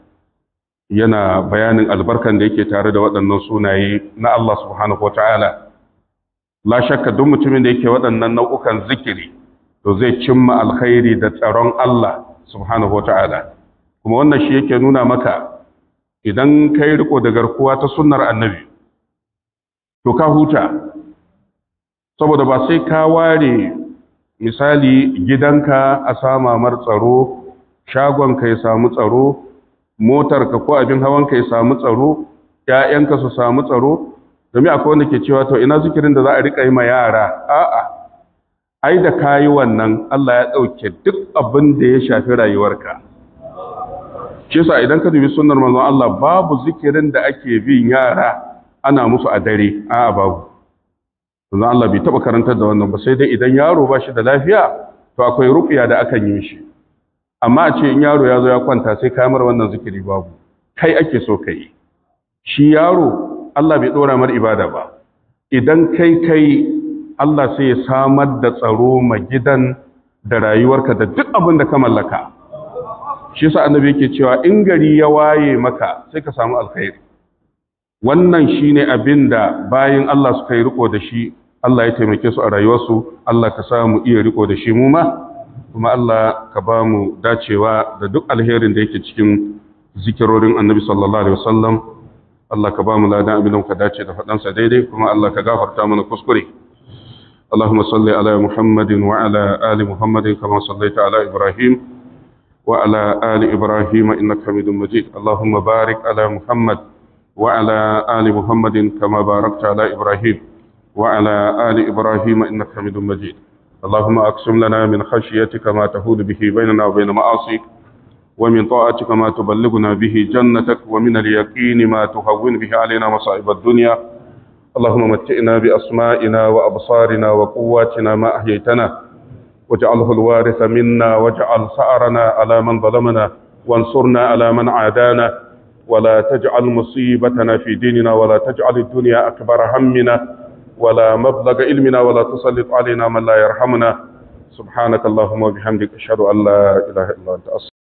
yana bayanin albarkan da yake tare da waɗannan sunaye na Allah subhanahu wataala la shakka duk mutumin da yake waɗannan nau'ukan zikiri to zai cimma alkhairi da tsaron Allah subhanahu wataala kuma wannan shi yake nuna maka idan kai riko da garkuwa ta sunnar annabi to ka huta saboda ba sai ka ware misali gidanka a sama mar tsaro shagonka ya samu tsaro motarka ko abin hawanka ya samu tsaro ‘ya'yanka su samu tsaro domin akwai wanda ke cewa to ina zikirin da za a riƙa yi ma yara a'a ai da kayi wannan Allah ya ɗauke duk abin da ya shafi rayuwarka shi yasa idan ka dubi sunnar manzon Allah babu zikirin da ake bin yara ana musu a dare a'a babu Sannan Allah bai taɓa karantar da wannan ba sai dai idan yaro ba shi da lafiya to akwai ruƙiya da akan yi shi amma a ce in yaro ya zo ya kwanta sai kamar wannan zikiri babu kai ake so ka yi shi yaro Allah bai ɗora mar ibada ba idan kai kai Allah sai ya samar da tsaro ma gidan da rayuwarka da duk abin da ka mallaka shi sa annabi yake cewa in gari ya waye maka sai ka samu alkhairi wannan shine abin da bayan Allah suka yi riko da shi Allah ya taimake su a rayuwarsu Allah ka samu iya riko da shi mu ma kuma Allah ka ba mu dacewa da duk alherin da yake cikin zikirorin annabi sallallahu alaihi wasallam Allah ka ba mu ladan abin da muka dace da faɗansa daidai kuma Allah ka gafarta mana kuskure اللهم صل على محمد وعلى آل محمد كما صليت على إبراهيم وعلى آل إبراهيم إنك حميد مجيد اللهم بارك على محمد وعلى آل محمد كما باركت على إبراهيم وعلى آل إبراهيم إنك حميد مجيد اللهم أقسم لنا من خشيتك ما تهود به بيننا وبين معاصيك ومن طاعتك ما تبلغنا به جنتك ومن اليقين ما تهون به علينا مصائب الدنيا اللهم متئنا بأسمائنا وأبصارنا وقواتنا ما أحييتنا واجعله الوارث منا واجعل سأرنا على من ظلمنا وانصرنا على من عادانا ولا تجعل مصيبتنا في ديننا ولا تجعل الدنيا أكبر همنا ولا مبلغ علمنا ولا تسلط علينا من لا يرحمنا سبحانك اللهم وبحمدك أشهد أن لا إله إلا أنت أصلا